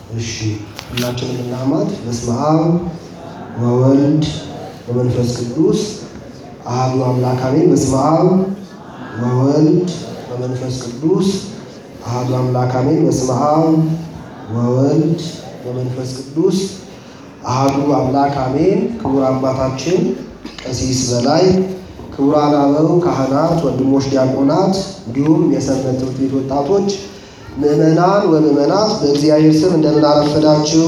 እሺ ሁላችንም እናማት። በስመ አብ ወወልድ ወመንፈስ ቅዱስ አሐዱ አምላክ አሜን። በስመ አብ ወወልድ ወመንፈስ ቅዱስ አሐዱ አምላክ አሜን። በስመ አብ ወወልድ ወመንፈስ ቅዱስ አሐዱ አምላክ አሜን። ክቡር አባታችን ቀሲስ በላይ፣ ክቡራን አበው ካህናት፣ ወንድሞች ዲያቆናት፣ እንዲሁም የሰንበት ትምህርት ቤት ወጣቶች ምዕመናን ወምዕመናት በእግዚአብሔር ስም እንደምን አረፈዳችሁ?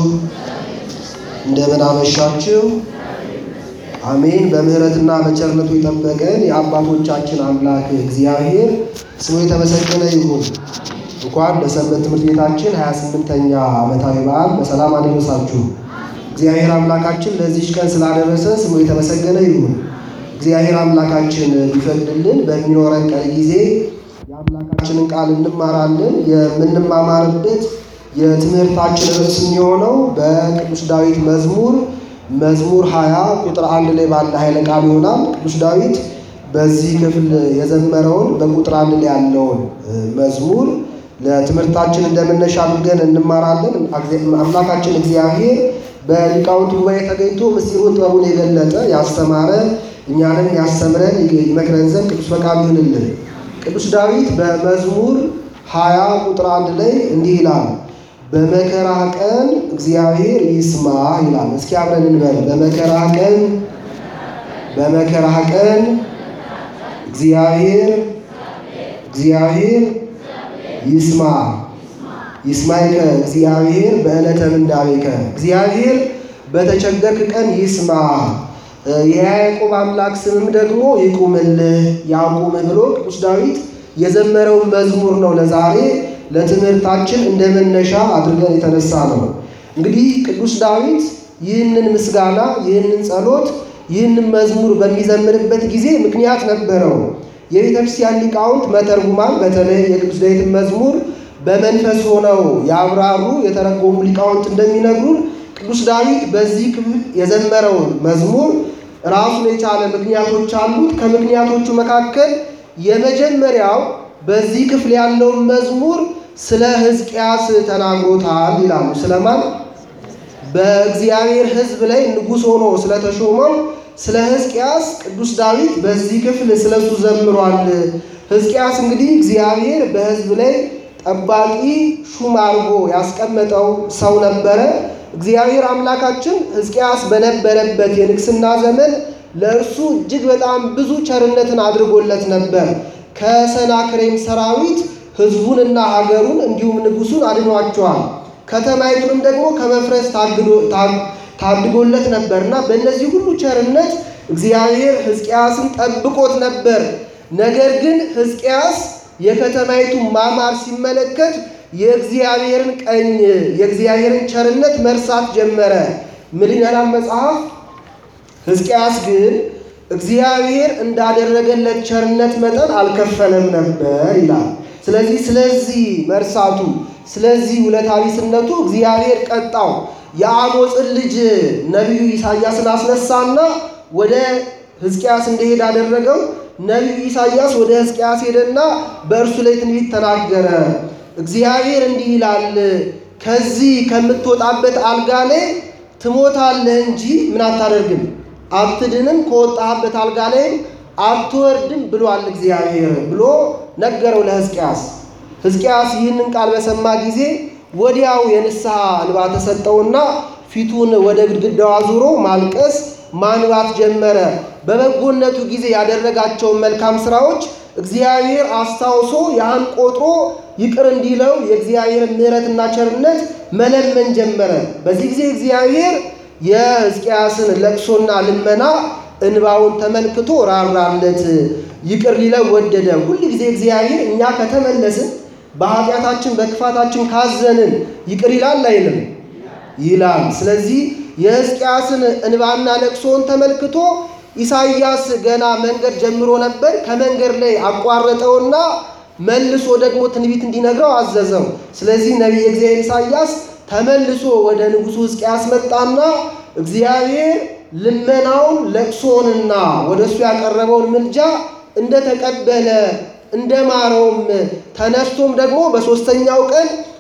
እንደምን አመሻችሁ? አሜን። በምሕረትና በቸርነቱ የጠበቀን የአባቶቻችን አምላክ እግዚአብሔር ስሙ የተመሰገነ ይሁን። እንኳን ለሰንበት ትምህርት ቤታችን 28ኛ ዓመታዊ በዓል በሰላም አደረሳችሁ። እግዚአብሔር አምላካችን ለዚች ቀን ስላደረሰ ስሙ የተመሰገነ ይሁን። እግዚአብሔር አምላካችን ቢፈቅድልን በሚኖረን ቀን ጊዜ የአምላካችንን ቃል እንማራለን። የምንማማርበት የትምህርታችን ርዕስ የሚሆነው በቅዱስ ዳዊት መዝሙር መዝሙር 20 ቁጥር አንድ ላይ ባለ ኃይለ ቃል ይሆናል። ቅዱስ ዳዊት በዚህ ክፍል የዘመረውን በቁጥር አንድ ላይ ያለውን መዝሙር ለትምህርታችን እንደመነሻ አድርገን እንማራለን። አምላካችን እግዚአብሔር በሊቃውንት ጉባኤ ተገኝቶ ምስጢሩን ጥበቡን የገለጠ ያስተማረ እኛንም ያስተምረን ይመክረን ዘንድ ቅዱስ ፈቃዱ ይሁንልን። ቅዱስ ዳዊት በመዝሙር ሀያ ቁጥር አንድ ላይ እንዲህ ይላል፣ በመከራ ቀን እግዚአብሔር ይስማ ይላል። እስኪ አብረን እንበል። በመከራ ቀን በመከራ ቀን እግዚአብሔር እግዚአብሔር ይስማ ይስማይከ እግዚአብሔር በዕለተ ምንዳቤከ እግዚአብሔር በተቸገርክ ቀን ይስማ የያዕቆብ አምላክ ስምም ደግሞ ይቁምልህ ያቁምህ ብሎ ቅዱስ ዳዊት የዘመረውን መዝሙር ነው ለዛሬ ለትምህርታችን እንደ መነሻ አድርገን የተነሳ ነው። እንግዲህ ቅዱስ ዳዊት ይህንን ምስጋና፣ ይህንን ጸሎት፣ ይህንን መዝሙር በሚዘምርበት ጊዜ ምክንያት ነበረው። የቤተ ክርስቲያን ሊቃውንት መተርጉማን በተለይ የቅዱስ ዳዊትን መዝሙር በመንፈስ ሆነው ያብራሩ የተረጎሙ ሊቃውንት እንደሚነግሩን ቅዱስ ዳዊት በዚህ ክፍል የዘመረውን መዝሙር ራሱን የቻለ ምክንያቶች አሉት። ከምክንያቶቹ መካከል የመጀመሪያው በዚህ ክፍል ያለውን መዝሙር ስለ ሕዝቅያስ ተናግሮታል ይላሉ። ስለማን? በእግዚአብሔር ሕዝብ ላይ ንጉሥ ሆኖ ስለተሾመው ስለ ሕዝቅያስ ቅዱስ ዳዊት በዚህ ክፍል ስለሱ ዘምሯል። ሕዝቅያስ እንግዲህ እግዚአብሔር በሕዝብ ላይ ጠባቂ ሹም አድርጎ ያስቀመጠው ሰው ነበረ። እግዚአብሔር አምላካችን ሕዝቅያስ በነበረበት የንግስና ዘመን ለእርሱ እጅግ በጣም ብዙ ቸርነትን አድርጎለት ነበር። ከሰናክሬም ሰራዊት ሕዝቡንና ሀገሩን እንዲሁም ንጉሱን አድኗቸዋል። ከተማይቱንም ደግሞ ከመፍረስ ታድጎለት ነበርና በእነዚህ ሁሉ ቸርነት እግዚአብሔር ሕዝቅያስን ጠብቆት ነበር። ነገር ግን ሕዝቅያስ የከተማይቱ ማማር ሲመለከት የእግዚአብሔርን ቀኝ የእግዚአብሔርን ቸርነት መርሳት ጀመረ። ምን ይላል መጽሐፍ? ሕዝቅያስ ግን እግዚአብሔር እንዳደረገለት ቸርነት መጠን አልከፈለም ነበር ይላል። ስለዚህ ስለዚህ መርሳቱ ስለዚህ ውለታ ቢስነቱ እግዚአብሔር ቀጣው። የአሞፅን ልጅ ነቢዩ ኢሳያስን አስነሳና ወደ ሕዝቅያስ እንደሄድ አደረገው። ነቢዩ ኢሳያስ ወደ ሕዝቅያስ ሄደና በእርሱ ላይ ትንቢት ተናገረ። እግዚአብሔር እንዲህ ይላል፣ ከዚህ ከምትወጣበት አልጋ ላይ ትሞታለህ እንጂ ምን አታደርግም፣ አትድንም፣ ከወጣህበት አልጋ ላይ አትወርድም ብሏል እግዚአብሔር ብሎ ነገረው ለሕዝቅያስ። ሕዝቅያስ ይህንን ቃል በሰማ ጊዜ ወዲያው የንስሐ እንባ ተሰጠውና ፊቱን ወደ ግድግዳው አዙሮ ማልቀስ ማንባት ጀመረ። በበጎነቱ ጊዜ ያደረጋቸውን መልካም ስራዎች እግዚአብሔር አስታውሶ ያን ቆጥሮ ይቅር እንዲለው የእግዚአብሔርን ምሕረትና ቸርነት መለመን ጀመረ። በዚህ ጊዜ እግዚአብሔር የሕዝቅያስን ለቅሶና ልመና እንባውን ተመልክቶ ራራለት፣ ይቅር ሊለው ወደደ። ሁል ጊዜ እግዚአብሔር እኛ ከተመለስን በኃጢአታችን በክፋታችን ካዘንን ይቅር ይላል አይልም? ይላል። ስለዚህ የሕዝቅያስን እንባና ለቅሶን ተመልክቶ ኢሳይያስ ገና መንገድ ጀምሮ ነበር። ከመንገድ ላይ አቋረጠውና መልሶ ደግሞ ትንቢት እንዲነግረው አዘዘው። ስለዚህ ነቢየ እግዚአብሔር ኢሳይያስ ተመልሶ ወደ ንጉሡ ሕዝቅያስ መጣና እግዚአብሔር ልመናውን ለቅሶንና ወደ እሱ ያቀረበውን ምልጃ እንደተቀበለ እንደማረውም ተነስቶም ደግሞ በሦስተኛው ቀን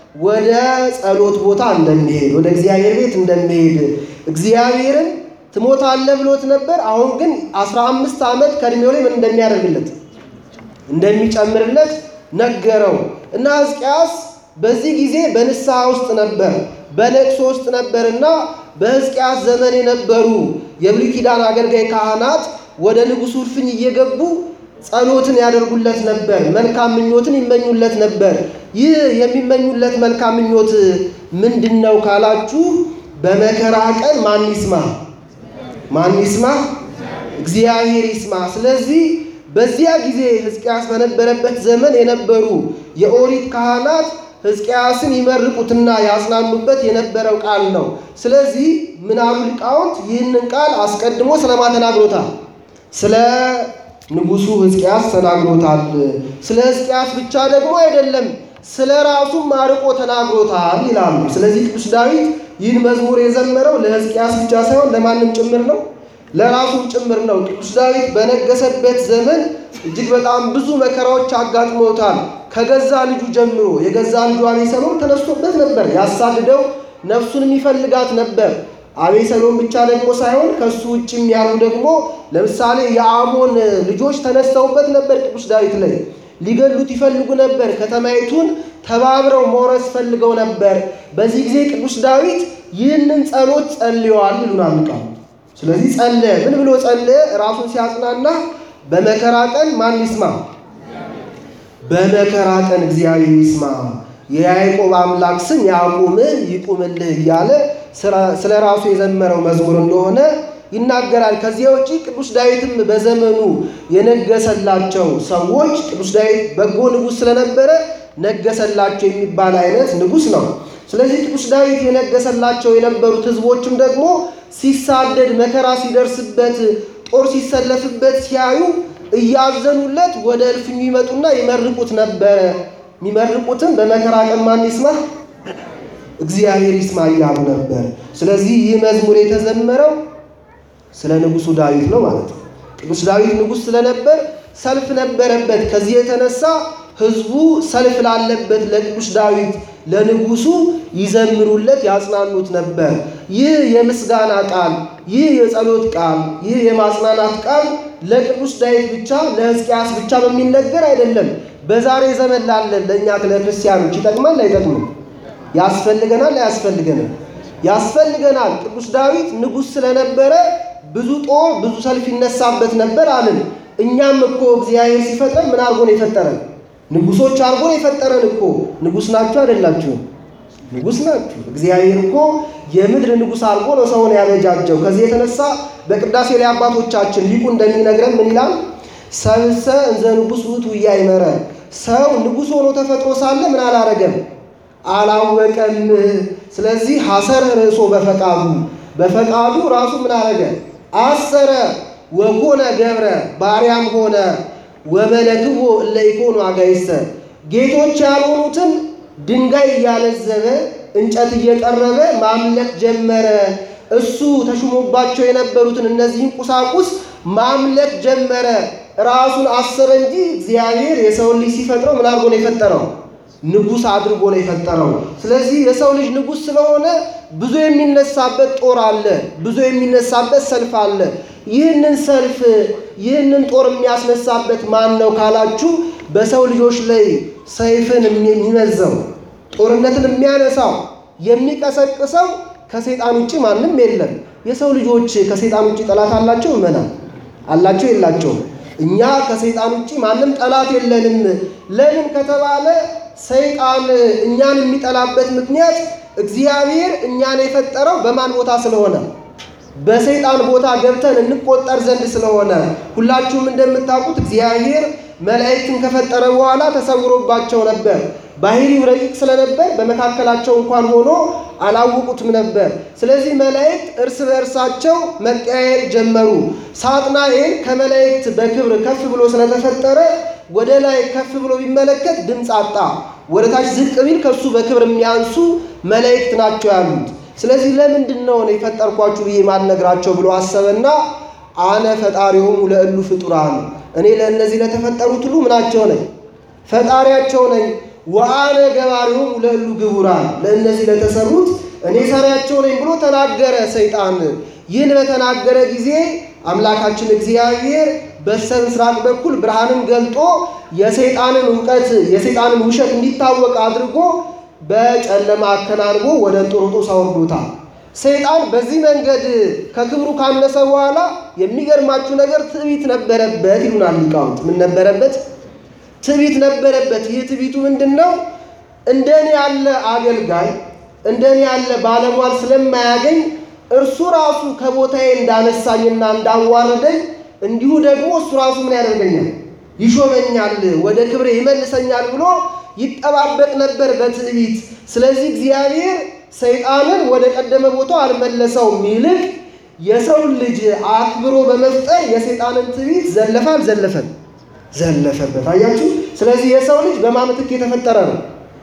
ወደ ጸሎት ቦታ እንደሚሄድ ወደ እግዚአብሔር ቤት እንደሚሄድ እግዚአብሔርን ትሞታለህ ብሎት ነበር። አሁን ግን አስራ አምስት ዓመት ከእድሜው ላይ ምን እንደሚያደርግለት እንደሚጨምርለት ነገረው እና ሕዝቅያስ በዚህ ጊዜ በንስሐ ውስጥ ነበር፣ በለቅሶ ውስጥ ነበርና በሕዝቅያስ ዘመን የነበሩ የብሉይ ኪዳን አገልጋይ ካህናት ወደ ንጉሡ እልፍኝ እየገቡ ጸሎትን ያደርጉለት ነበር። መልካም ምኞትን ይመኙለት ነበር። ይህ የሚመኙለት መልካም ምኞት ምንድን ነው ካላችሁ፣ በመከራ ቀን ማን ይስማ? ማን ይስማ? እግዚአብሔር ይስማ። ስለዚህ በዚያ ጊዜ ሕዝቅያስ በነበረበት ዘመን የነበሩ የኦሪት ካህናት ሕዝቅያስን ይመርቁትና ያጽናኑበት የነበረው ቃል ነው። ስለዚህ ምናሉ ሊቃውንት ይህንን ቃል አስቀድሞ ስለማ ተናግሮታል? ስለ ንጉሡ ሕዝቅያስ ተናግሮታል። ስለ ሕዝቅያስ ብቻ ደግሞ አይደለም፣ ስለ ራሱም አርቆ ተናግሮታል ይላሉ። ስለዚህ ቅዱስ ዳዊት ይህን መዝሙር የዘመረው ለሕዝቅያስ ብቻ ሳይሆን ለማንም ጭምር ነው፣ ለራሱም ጭምር ነው። ቅዱስ ዳዊት በነገሰበት ዘመን እጅግ በጣም ብዙ መከራዎች አጋጥመውታል። ከገዛ ልጁ ጀምሮ የገዛ ልጁ አቤሰሎም ተነስቶበት ነበር፣ ያሳድደው ነፍሱንም ይፈልጋት ነበር። አቤሰሎም ብቻ ደግሞ ሳይሆን ከሱ ውጭም ያሉ ደግሞ ለምሳሌ የአሞን ልጆች ተነስተውበት ነበር። ቅዱስ ዳዊት ላይ ሊገሉት ይፈልጉ ነበር። ከተማይቱን ተባብረው መውረስ ፈልገው ነበር። በዚህ ጊዜ ቅዱስ ዳዊት ይህንን ጸሎት ጸልየዋል ይሉናል ቃሉ። ስለዚህ ጸለየ። ምን ብሎ ጸለየ? ራሱን ሲያጽናና በመከራ ቀን ማን ይስማ? በመከራ ቀን እግዚአብሔር ይስማ፣ የያዕቆብ አምላክ ስም ያቁምህ ይቁምልህ እያለ ስለ ራሱ የዘመረው መዝሙር እንደሆነ ይናገራል። ከዚያ ውጪ ቅዱስ ዳዊትም በዘመኑ የነገሰላቸው ሰዎች ቅዱስ ዳዊት በጎ ንጉሥ ስለነበረ ነገሰላቸው የሚባል አይነት ንጉሥ ነው። ስለዚህ ቅዱስ ዳዊት የነገሰላቸው የነበሩት ሕዝቦችም ደግሞ ሲሳደድ መከራ ሲደርስበት ጦር ሲሰለፍበት ሲያዩ እያዘኑለት ወደ እልፍኙ ይመጡና ይመርቁት ነበረ። የሚመርቁትም በመከራ ቀን ማን ይስማ? እግዚአብሔር ይስማ እያሉ ነበር። ስለዚህ ይህ መዝሙር የተዘመረው ስለ ንጉሡ ዳዊት ነው ማለት ነው። ቅዱስ ዳዊት ንጉሥ ስለነበር ሰልፍ ነበረበት። ከዚህ የተነሳ ሕዝቡ ሰልፍ ላለበት ለቅዱስ ዳዊት ለንጉሡ ይዘምሩለት ያጽናኑት ነበር። ይህ የምስጋና ቃል፣ ይህ የጸሎት ቃል፣ ይህ የማጽናናት ቃል ለቅዱስ ዳዊት ብቻ ለሕዝቅያስ ብቻ በሚነገር አይደለም። በዛሬ ዘመን ላለን ለእኛ ለክርስቲያኖች ይጠቅማል አይጠቅምም? ያስፈልገናል አያስፈልገንም? ያስፈልገናል። ቅዱስ ዳዊት ንጉሥ ስለነበረ ብዙ ጦር ብዙ ሰልፍ ይነሳበት ነበር አልን። እኛም እኮ እግዚአብሔር ሲፈጥረን ምን አድርጎ ነው የፈጠረን? ንጉሶች አድርጎ ነው የፈጠረን እኮ። ንጉሥ ናችሁ አይደላችሁም? ንጉሥ ናችሁ። እግዚአብሔር እኮ የምድር ንጉሥ አድርጎ ነው ሰውን ያበጃጀው። ከዚህ የተነሳ በቅዳሴ ላይ አባቶቻችን ሊቁ እንደሚነግረን ምን ይላል? ሰብእሰ እንዘ ንጉሥ ውእቱ ኢያእመረ። ሰው ንጉሥ ሆኖ ተፈጥሮ ሳለ ምን አላረገም? አላወቀም። ስለዚህ ሐሰረ ርእሶ በፈቃዱ በፈቃዱ ራሱ ምን አረገ? አሰረ። ወኮነ ገብረ ባሪያም ሆነ። ወመለክዎ እለ ኢኮኑ አጋይሰ ጌቶች ያልሆኑትን ድንጋይ እያለዘበ እንጨት እየጠረበ ማምለክ ጀመረ። እሱ ተሹሞባቸው የነበሩትን እነዚህን ቁሳቁስ ማምለክ ጀመረ። ራሱን አሰረ እንጂ እግዚአብሔር የሰውን ልጅ ሲፈጥረው ምን አድርጎ ነው የፈጠረው? ንጉሥ አድርጎ ነው የፈጠረው። ስለዚህ የሰው ልጅ ንጉሥ ስለሆነ ብዙ የሚነሳበት ጦር አለ፣ ብዙ የሚነሳበት ሰልፍ አለ። ይህንን ሰልፍ ይህንን ጦር የሚያስነሳበት ማን ነው ካላችሁ፣ በሰው ልጆች ላይ ሰይፍን የሚመዘው ጦርነትን የሚያነሳው የሚቀሰቅሰው ከሰይጣን ውጭ ማንም የለም። የሰው ልጆች ከሰይጣን ውጭ ጠላት አላቸው? እመና አላቸው የላቸውም? እኛ ከሰይጣን ውጭ ማንም ጠላት የለንም። ለምን ከተባለ ሰይጣን እኛን የሚጠላበት ምክንያት እግዚአብሔር እኛን የፈጠረው በማን ቦታ ስለሆነ በሰይጣን ቦታ ገብተን እንቆጠር ዘንድ ስለሆነ። ሁላችሁም እንደምታውቁት እግዚአብሔር መላእክትን ከፈጠረ በኋላ ተሰውሮባቸው ነበር። ባህሪው ረቂቅ ስለነበር በመካከላቸው እንኳን ሆኖ አላወቁትም ነበር። ስለዚህ መላእክት እርስ በእርሳቸው መቀያየር ጀመሩ። ሳጥናኤል ከመላእክት በክብር ከፍ ብሎ ስለተፈጠረ ወደ ላይ ከፍ ብሎ ቢመለከት ድምፅ አጣ። ወደ ታች ዝቅ ቢል ከሱ በክብር የሚያንሱ መላእክት ናቸው ያሉት። ስለዚህ ለምንድን ነው እኔ የፈጠርኳችሁ ብዬ ማልነግራቸው ብሎ አሰበና አነ ፈጣሪሆሙ ለእሉ ፍጡራን እኔ ለእነዚህ ለተፈጠሩት ሁሉ ምናቸው ነኝ? ፈጣሪያቸው ነኝ። ወአነ ገባሪሆሙ ለእሉ ግቡራን ለእነዚህ ለተሰሩት እኔ ሰሪያቸው ነኝ ብሎ ተናገረ ሰይጣን። ይህን በተናገረ ጊዜ አምላካችን እግዚአብሔር በስተ ምስራቅ በኩል ብርሃንን ገልጦ የሰይጣንን እውቀት የሰይጣንን ውሸት እንዲታወቅ አድርጎ በጨለማ አከናንቦ ወደ እንጦሮጦስ አውርዶታል። ሰይጣን በዚህ መንገድ ከክብሩ ካነሰ በኋላ የሚገርማችሁ ነገር ትዕቢት ነበረበት ይሉናል ሊቃውንት። ምን ነበረበት? ትዕቢት ነበረበት። ይህ ትዕቢቱ ምንድን ነው? እንደኔ ያለ አገልጋይ እንደኔ ያለ ባለሟል ስለማያገኝ እርሱ ራሱ ከቦታዬ እንዳነሳኝና እንዳዋረደኝ እንዲሁ ደግሞ እሱ ራሱ ምን ያደርገኛል? ይሾመኛል፣ ወደ ክብሬ ይመልሰኛል ብሎ ይጠባበቅ ነበር በትዕቢት። ስለዚህ እግዚአብሔር ሰይጣንን ወደ ቀደመ ቦታው አልመለሰውም። ይልቅ የሰውን ልጅ አክብሮ በመፍጠር የሰይጣንን ትዕቢት ዘለፈ አልዘለፈም? ዘለፈበት። አያችሁ። ስለዚህ የሰው ልጅ በማን ምትክ የተፈጠረ ነው?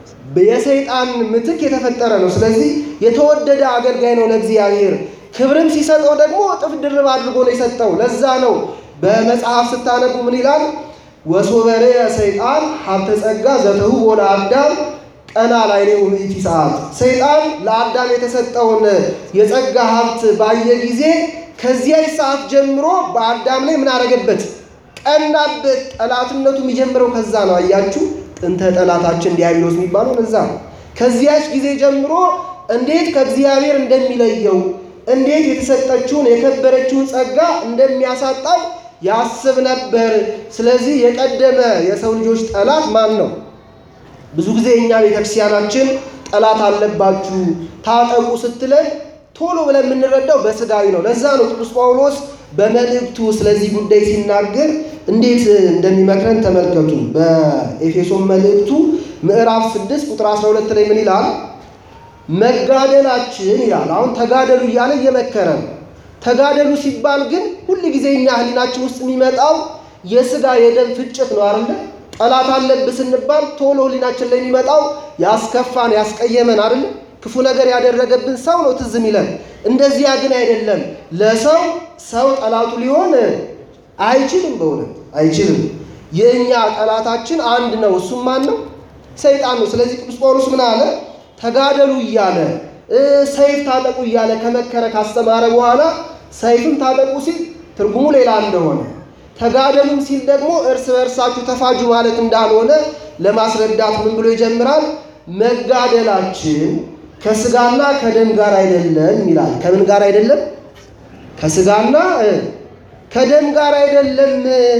የሰይጣን ምትክ የተፈጠረ ነው። ስለዚህ የተወደደ አገልጋይ ነው ለእግዚአብሔር። ክብርም ሲሰጠው ደግሞ እጥፍ ድርብ አድርጎ ነው የሰጠው። ለዛ ነው በመጽሐፍ ስታነቡ ምን ይላል? ወሶበሬ ሰይጣን ሀብተ ጸጋ ዘተውቦ ለአዳም ቀና ላዕሌሁ ምእቲ ሰዓት። ሰይጣን ለአዳም የተሰጠውን የጸጋ ሀብት ባየ ጊዜ ከዚያች ሰዓት ጀምሮ በአዳም ላይ ምን አደረገበት? ቀናበት። ጠላትነቱ የሚጀምረው ከዛ ነው። አያችሁ ጥንተ ጠላታችን ዲያብሎስ የሚባለው እዛ ነው። ከዚያች ጊዜ ጀምሮ እንዴት ከእግዚአብሔር እንደሚለየው እንዴት የተሰጠችውን የከበረችውን ጸጋ እንደሚያሳጣው ያስብ ነበር። ስለዚህ የቀደመ የሰው ልጆች ጠላት ማን ነው? ብዙ ጊዜ እኛ ቤተክርስቲያናችን ጠላት አለባችሁ ታጠቁ ስትለን ቶሎ ብለን የምንረዳው በስጋዊ ነው። ለዛ ነው ቅዱስ ጳውሎስ በመልእክቱ ስለዚህ ጉዳይ ሲናገር እንዴት እንደሚመክረን ተመልከቱ። በኤፌሶን መልእክቱ ምዕራፍ 6 ቁጥር 12 ላይ ምን ይላል? መጋደላችን ይላል። አሁን ተጋደሉ እያለ እየመከረ ነው። ተጋደሉ ሲባል ግን ሁል ጊዜ እኛ ህሊናችን ውስጥ የሚመጣው የስጋ የደም ፍጭት ነው አይደለ? ጠላት አለብህ ስንባል ቶሎ ህሊናችን ላይ የሚመጣው ያስከፋን ያስቀየመን አይደለ? ክፉ ነገር ያደረገብን ሰው ነው ትዝ የሚለን። እንደዚያ ግን አይደለም። ለሰው ሰው ጠላቱ ሊሆን አይችልም፣ በእውነት አይችልም። የእኛ ጠላታችን አንድ ነው። እሱም ማን ነው? ሰይጣን ነው። ስለዚህ ቅዱስ ጳውሎስ ምን አለ? ተጋደሉ እያለ ሰይፍ ታጠቁ እያለ ከመከረ ካስተማረ በኋላ ሰይፍም ታጠቁ ሲል ትርጉሙ ሌላ እንደሆነ ተጋደሉም ሲል ደግሞ እርስ በእርሳችሁ ተፋጁ ማለት እንዳልሆነ ለማስረዳት ምን ብሎ ይጀምራል? መጋደላችን ከስጋና ከደም ጋር አይደለም ይላል። ከምን ጋር አይደለም? ከስጋና ከደም ጋር አይደለም።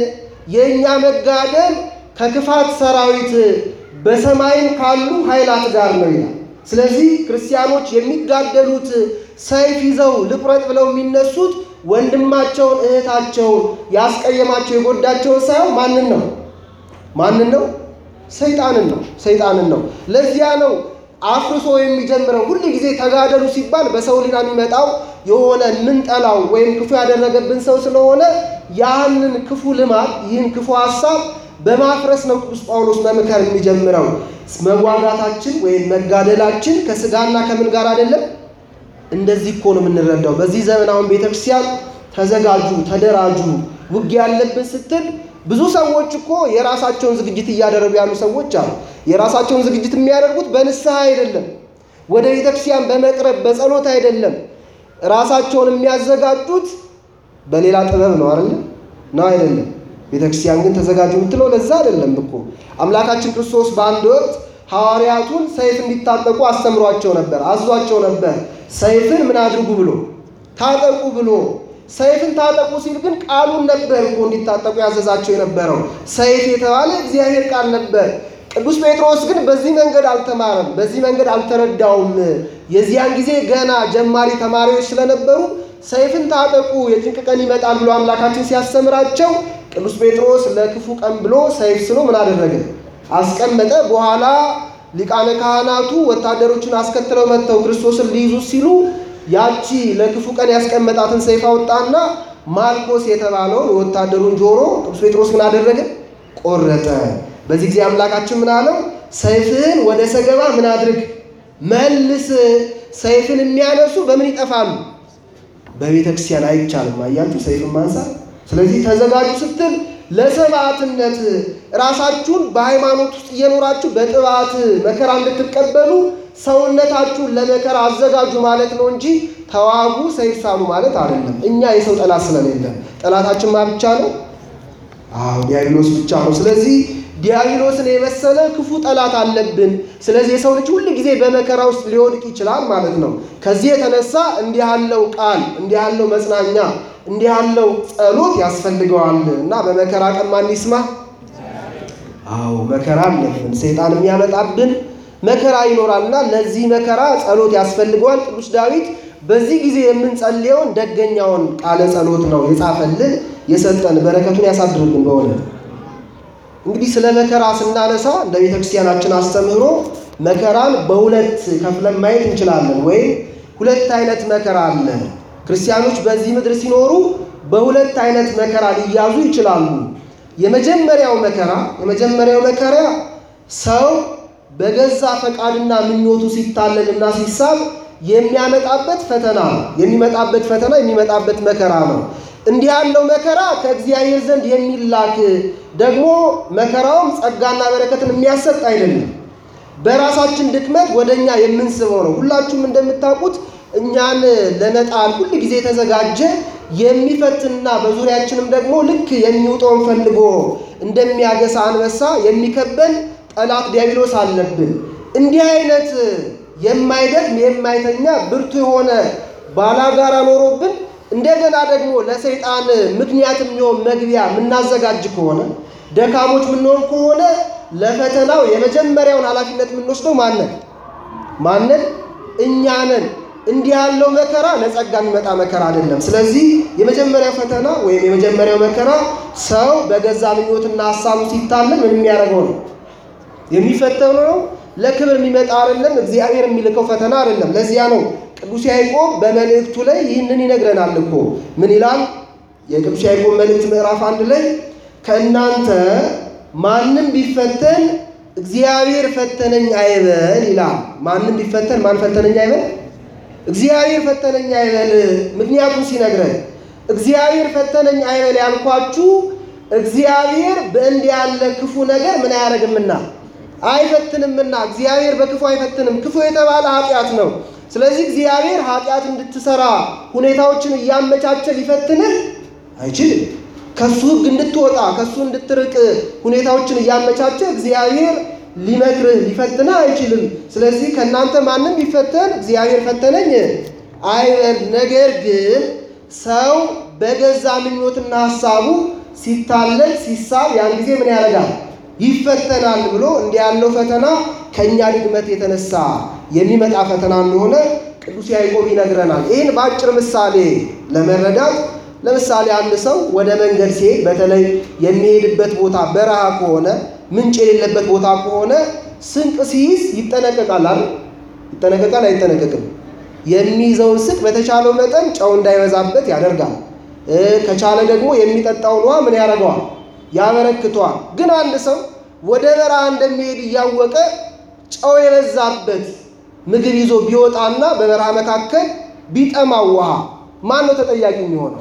የእኛ መጋደል ከክፋት ሰራዊት በሰማይም ካሉ ኃይላት ጋር ነው ይላል። ስለዚህ ክርስቲያኖች የሚጋደሉት ሰይፍ ይዘው ልቁረጥ ብለው የሚነሱት ወንድማቸውን እህታቸውን ያስቀየማቸው የጎዳቸውን ሳይሆን ማንን ነው? ማንን ነው? ሰይጣንን ነው። ሰይጣንን ነው። ለዚያ ነው አፍርሶ የሚጀምረው። ሁል ጊዜ ተጋደሉ ሲባል በሰው ሊና የሚመጣው የሆነ ምንጠላው ወይም ክፉ ያደረገብን ሰው ስለሆነ ያንን ክፉ ልማድ ይህን ክፉ ሀሳብ በማፍረስ ነው ቅዱስ ጳውሎስ መምከር የሚጀምረው። መዋጋታችን ወይም መጋደላችን ከስጋና ከምን ጋር አይደለም። እንደዚህ እኮ ነው የምንረዳው። በዚህ ዘመን አሁን ቤተክርስቲያን ተዘጋጁ፣ ተደራጁ፣ ውጊያ ያለብን ስትል ብዙ ሰዎች እኮ የራሳቸውን ዝግጅት እያደረጉ ያሉ ሰዎች አሉ። የራሳቸውን ዝግጅት የሚያደርጉት በንስሐ አይደለም፣ ወደ ቤተክርስቲያን በመቅረብ በጸሎት አይደለም። ራሳቸውን የሚያዘጋጁት በሌላ ጥበብ ነው አይደለም ነው አይደለም። ቤተክርስቲያን ግን ተዘጋጁ የምትለው ለዛ አይደለም እኮ። አምላካችን ክርስቶስ በአንድ ወቅት ሐዋርያቱን ሰይፍ እንዲታጠቁ አስተምሯቸው ነበር፣ አዟቸው ነበር። ሰይፍን ምን አድርጉ ብሎ ታጠቁ ብሎ ሰይፍን ታጠቁ ሲል ግን ቃሉን ነበር እኮ እንዲታጠቁ ያዘዛቸው የነበረው። ሰይፍ የተባለ እግዚአብሔር ቃል ነበር። ቅዱስ ጴጥሮስ ግን በዚህ መንገድ አልተማረም፣ በዚህ መንገድ አልተረዳውም። የዚያን ጊዜ ገና ጀማሪ ተማሪዎች ስለነበሩ ሰይፍን ታጠቁ የጭንቅ ቀን ይመጣል ብሎ አምላካችን ሲያስተምራቸው ቅዱስ ጴጥሮስ ለክፉ ቀን ብሎ ሰይፍ ስሎ ምን አደረገ? አስቀመጠ። በኋላ ሊቃነ ካህናቱ ወታደሮቹን አስከትለው መጥተው ክርስቶስን ሊይዙ ሲሉ ያቺ ለክፉ ቀን ያስቀመጣትን ሰይፍ አወጣና ማልኮስ የተባለውን የወታደሩን ጆሮ ቅዱስ ጴጥሮስ ምን አደረገ? ቆረጠ። በዚህ ጊዜ አምላካችን ምን አለው? ሰይፍህን ወደ ሰገባ ምን አድርግ መልስ። ሰይፍን የሚያነሱ በምን ይጠፋሉ? በቤተ ክርስቲያን አይቻልም። አያችሁ ሰይፍን ማንሳት። ስለዚህ ተዘጋጁ ስትል ለሰማዕትነት ራሳችሁን በሃይማኖት ውስጥ እየኖራችሁ በጥባት መከራ እንድትቀበሉ ሰውነታችሁን ለመከራ አዘጋጁ ማለት ነው እንጂ ተዋጉ፣ ሰይፍ ሳሉ ማለት አይደለም። እኛ የሰው ጠላት ስለሌለ ጠላታችን ማ ብቻ ነው? አዎ ዲያብሎስ ብቻ ነው። ስለዚህ ዲያብሎስን የመሰለ ክፉ ጠላት አለብን። ስለዚህ የሰው ልጅ ሁል ጊዜ በመከራ ውስጥ ሊወድቅ ይችላል ማለት ነው። ከዚህ የተነሳ እንዲህ ያለው ቃል፣ እንዲህ ያለው መጽናኛ፣ እንዲህ ያለው ጸሎት ያስፈልገዋል እና በመከራ ቀን ማን ይስማ? አዎ መከራ አለብን። ሰይጣን የሚያመጣብን መከራ ይኖራልና ለዚህ መከራ ጸሎት ያስፈልገዋል። ቅዱስ ዳዊት በዚህ ጊዜ የምንጸልየውን ደገኛውን ቃለ ጸሎት ነው የጻፈልን የሰጠን። በረከቱን ያሳድርብን በሆነ እንግዲህ ስለ መከራ ስናነሳ እንደ ቤተ ክርስቲያናችን አስተምህሮ መከራን በሁለት ከፍለን ማየት እንችላለን። ወይም ሁለት አይነት መከራ አለ። ክርስቲያኖች በዚህ ምድር ሲኖሩ በሁለት አይነት መከራ ሊያዙ ይችላሉ። የመጀመሪያው መከራ የመጀመሪያው መከራ ሰው በገዛ ፈቃድና ምኞቱ ሲታለልና ሲሳብ የሚያመጣበት ፈተና ነው። የሚመጣበት ፈተና የሚመጣበት መከራ ነው። እንዲህ ያለው መከራ ከእግዚአብሔር ዘንድ የሚላክ ደግሞ መከራውም ጸጋና በረከትን የሚያሰጥ አይደለም። በራሳችን ድክመት ወደ እኛ የምንስበው ነው። ሁላችሁም እንደምታውቁት እኛን ለመጣል ሁል ጊዜ የተዘጋጀ የሚፈትንና በዙሪያችንም ደግሞ ልክ የሚውጠውን ፈልጎ እንደሚያገሳ አንበሳ የሚከበን ጠላት ዲያብሎስ አለብን። እንዲህ አይነት የማይደክም የማይተኛ ብርቱ የሆነ ባላጋራ ኖሮብን እንደገና ደግሞ ለሰይጣን ምክንያት የሚሆን መግቢያ የምናዘጋጅ ከሆነ ደካሞች የምንሆን ከሆነ ለፈተናው የመጀመሪያውን ኃላፊነት የምንወስደው ማንን ማንን? እኛንን። እንዲህ ያለው መከራ ለጸጋ የሚመጣ መከራ አይደለም። ስለዚህ የመጀመሪያው ፈተና ወይም የመጀመሪያው መከራ ሰው በገዛ ምኞትና ሀሳቡ ሲታለን ምን የሚያደርገው ነው? የሚፈተኑ ነው። ለክብር የሚመጣ አይደለም። እግዚአብሔር የሚልከው ፈተና አይደለም። ለዚያ ነው ቅዱስ ያዕቆብ በመልእክቱ ላይ ይህንን ይነግረናል እኮ ምን ይላል? የቅዱስ ያዕቆብ መልእክት ምዕራፍ አንድ ላይ ከእናንተ ማንም ቢፈተን እግዚአብሔር ፈተነኝ አይበል ይላል። ማንም ቢፈተን ማን ፈተነኝ አይበል? እግዚአብሔር ፈተነኝ አይበል። ምክንያቱም ሲነግረን እግዚአብሔር ፈተነኝ አይበል ያልኳችሁ እግዚአብሔር በእንዲህ ያለ ክፉ ነገር ምን አያደርግምና አይፈትንምና። እግዚአብሔር በክፉ አይፈትንም። ክፉ የተባለ ኃጢአት ነው። ስለዚህ እግዚአብሔር ኃጢአት እንድትሰራ ሁኔታዎችን እያመቻቸ ሊፈትንህ አይችልም። ከሱ ሕግ እንድትወጣ ከሱ እንድትርቅ ሁኔታዎችን እያመቻቸ እግዚአብሔር ሊመክርህ ሊፈትንህ አይችልም። ስለዚህ ከእናንተ ማንም ቢፈተን እግዚአብሔር ፈተነኝ አይበል። ነገር ግን ሰው በገዛ ምኞትና ሀሳቡ ሲታለል ሲሳብ ያን ጊዜ ምን ያደርጋል? ይፈተናል ብሎ እንዲህ ያለው ፈተና ከእኛ ድግመት የተነሳ የሚመጣ ፈተና እንደሆነ ቅዱስ ያዕቆብ ይነግረናል። ይህን በአጭር ምሳሌ ለመረዳት ለምሳሌ አንድ ሰው ወደ መንገድ ሲሄድ በተለይ የሚሄድበት ቦታ በረሃ ከሆነ ምንጭ የሌለበት ቦታ ከሆነ ስንቅ ሲይዝ ይጠነቀቃል አይደል? ይጠነቀቃል አይጠነቀቅም? የሚይዘውን ስንቅ በተቻለው መጠን ጨው እንዳይበዛበት ያደርጋል። ከቻለ ደግሞ የሚጠጣውን ውሃ ምን ያደርገዋል? ያበረክተዋል። ግን አንድ ሰው ወደ በረሃ እንደሚሄድ እያወቀ ጨው የበዛበት ምግብ ይዞ ቢወጣና በበረሃ መካከል ቢጠማው ውሃ ማን ነው ተጠያቂ የሚሆነው?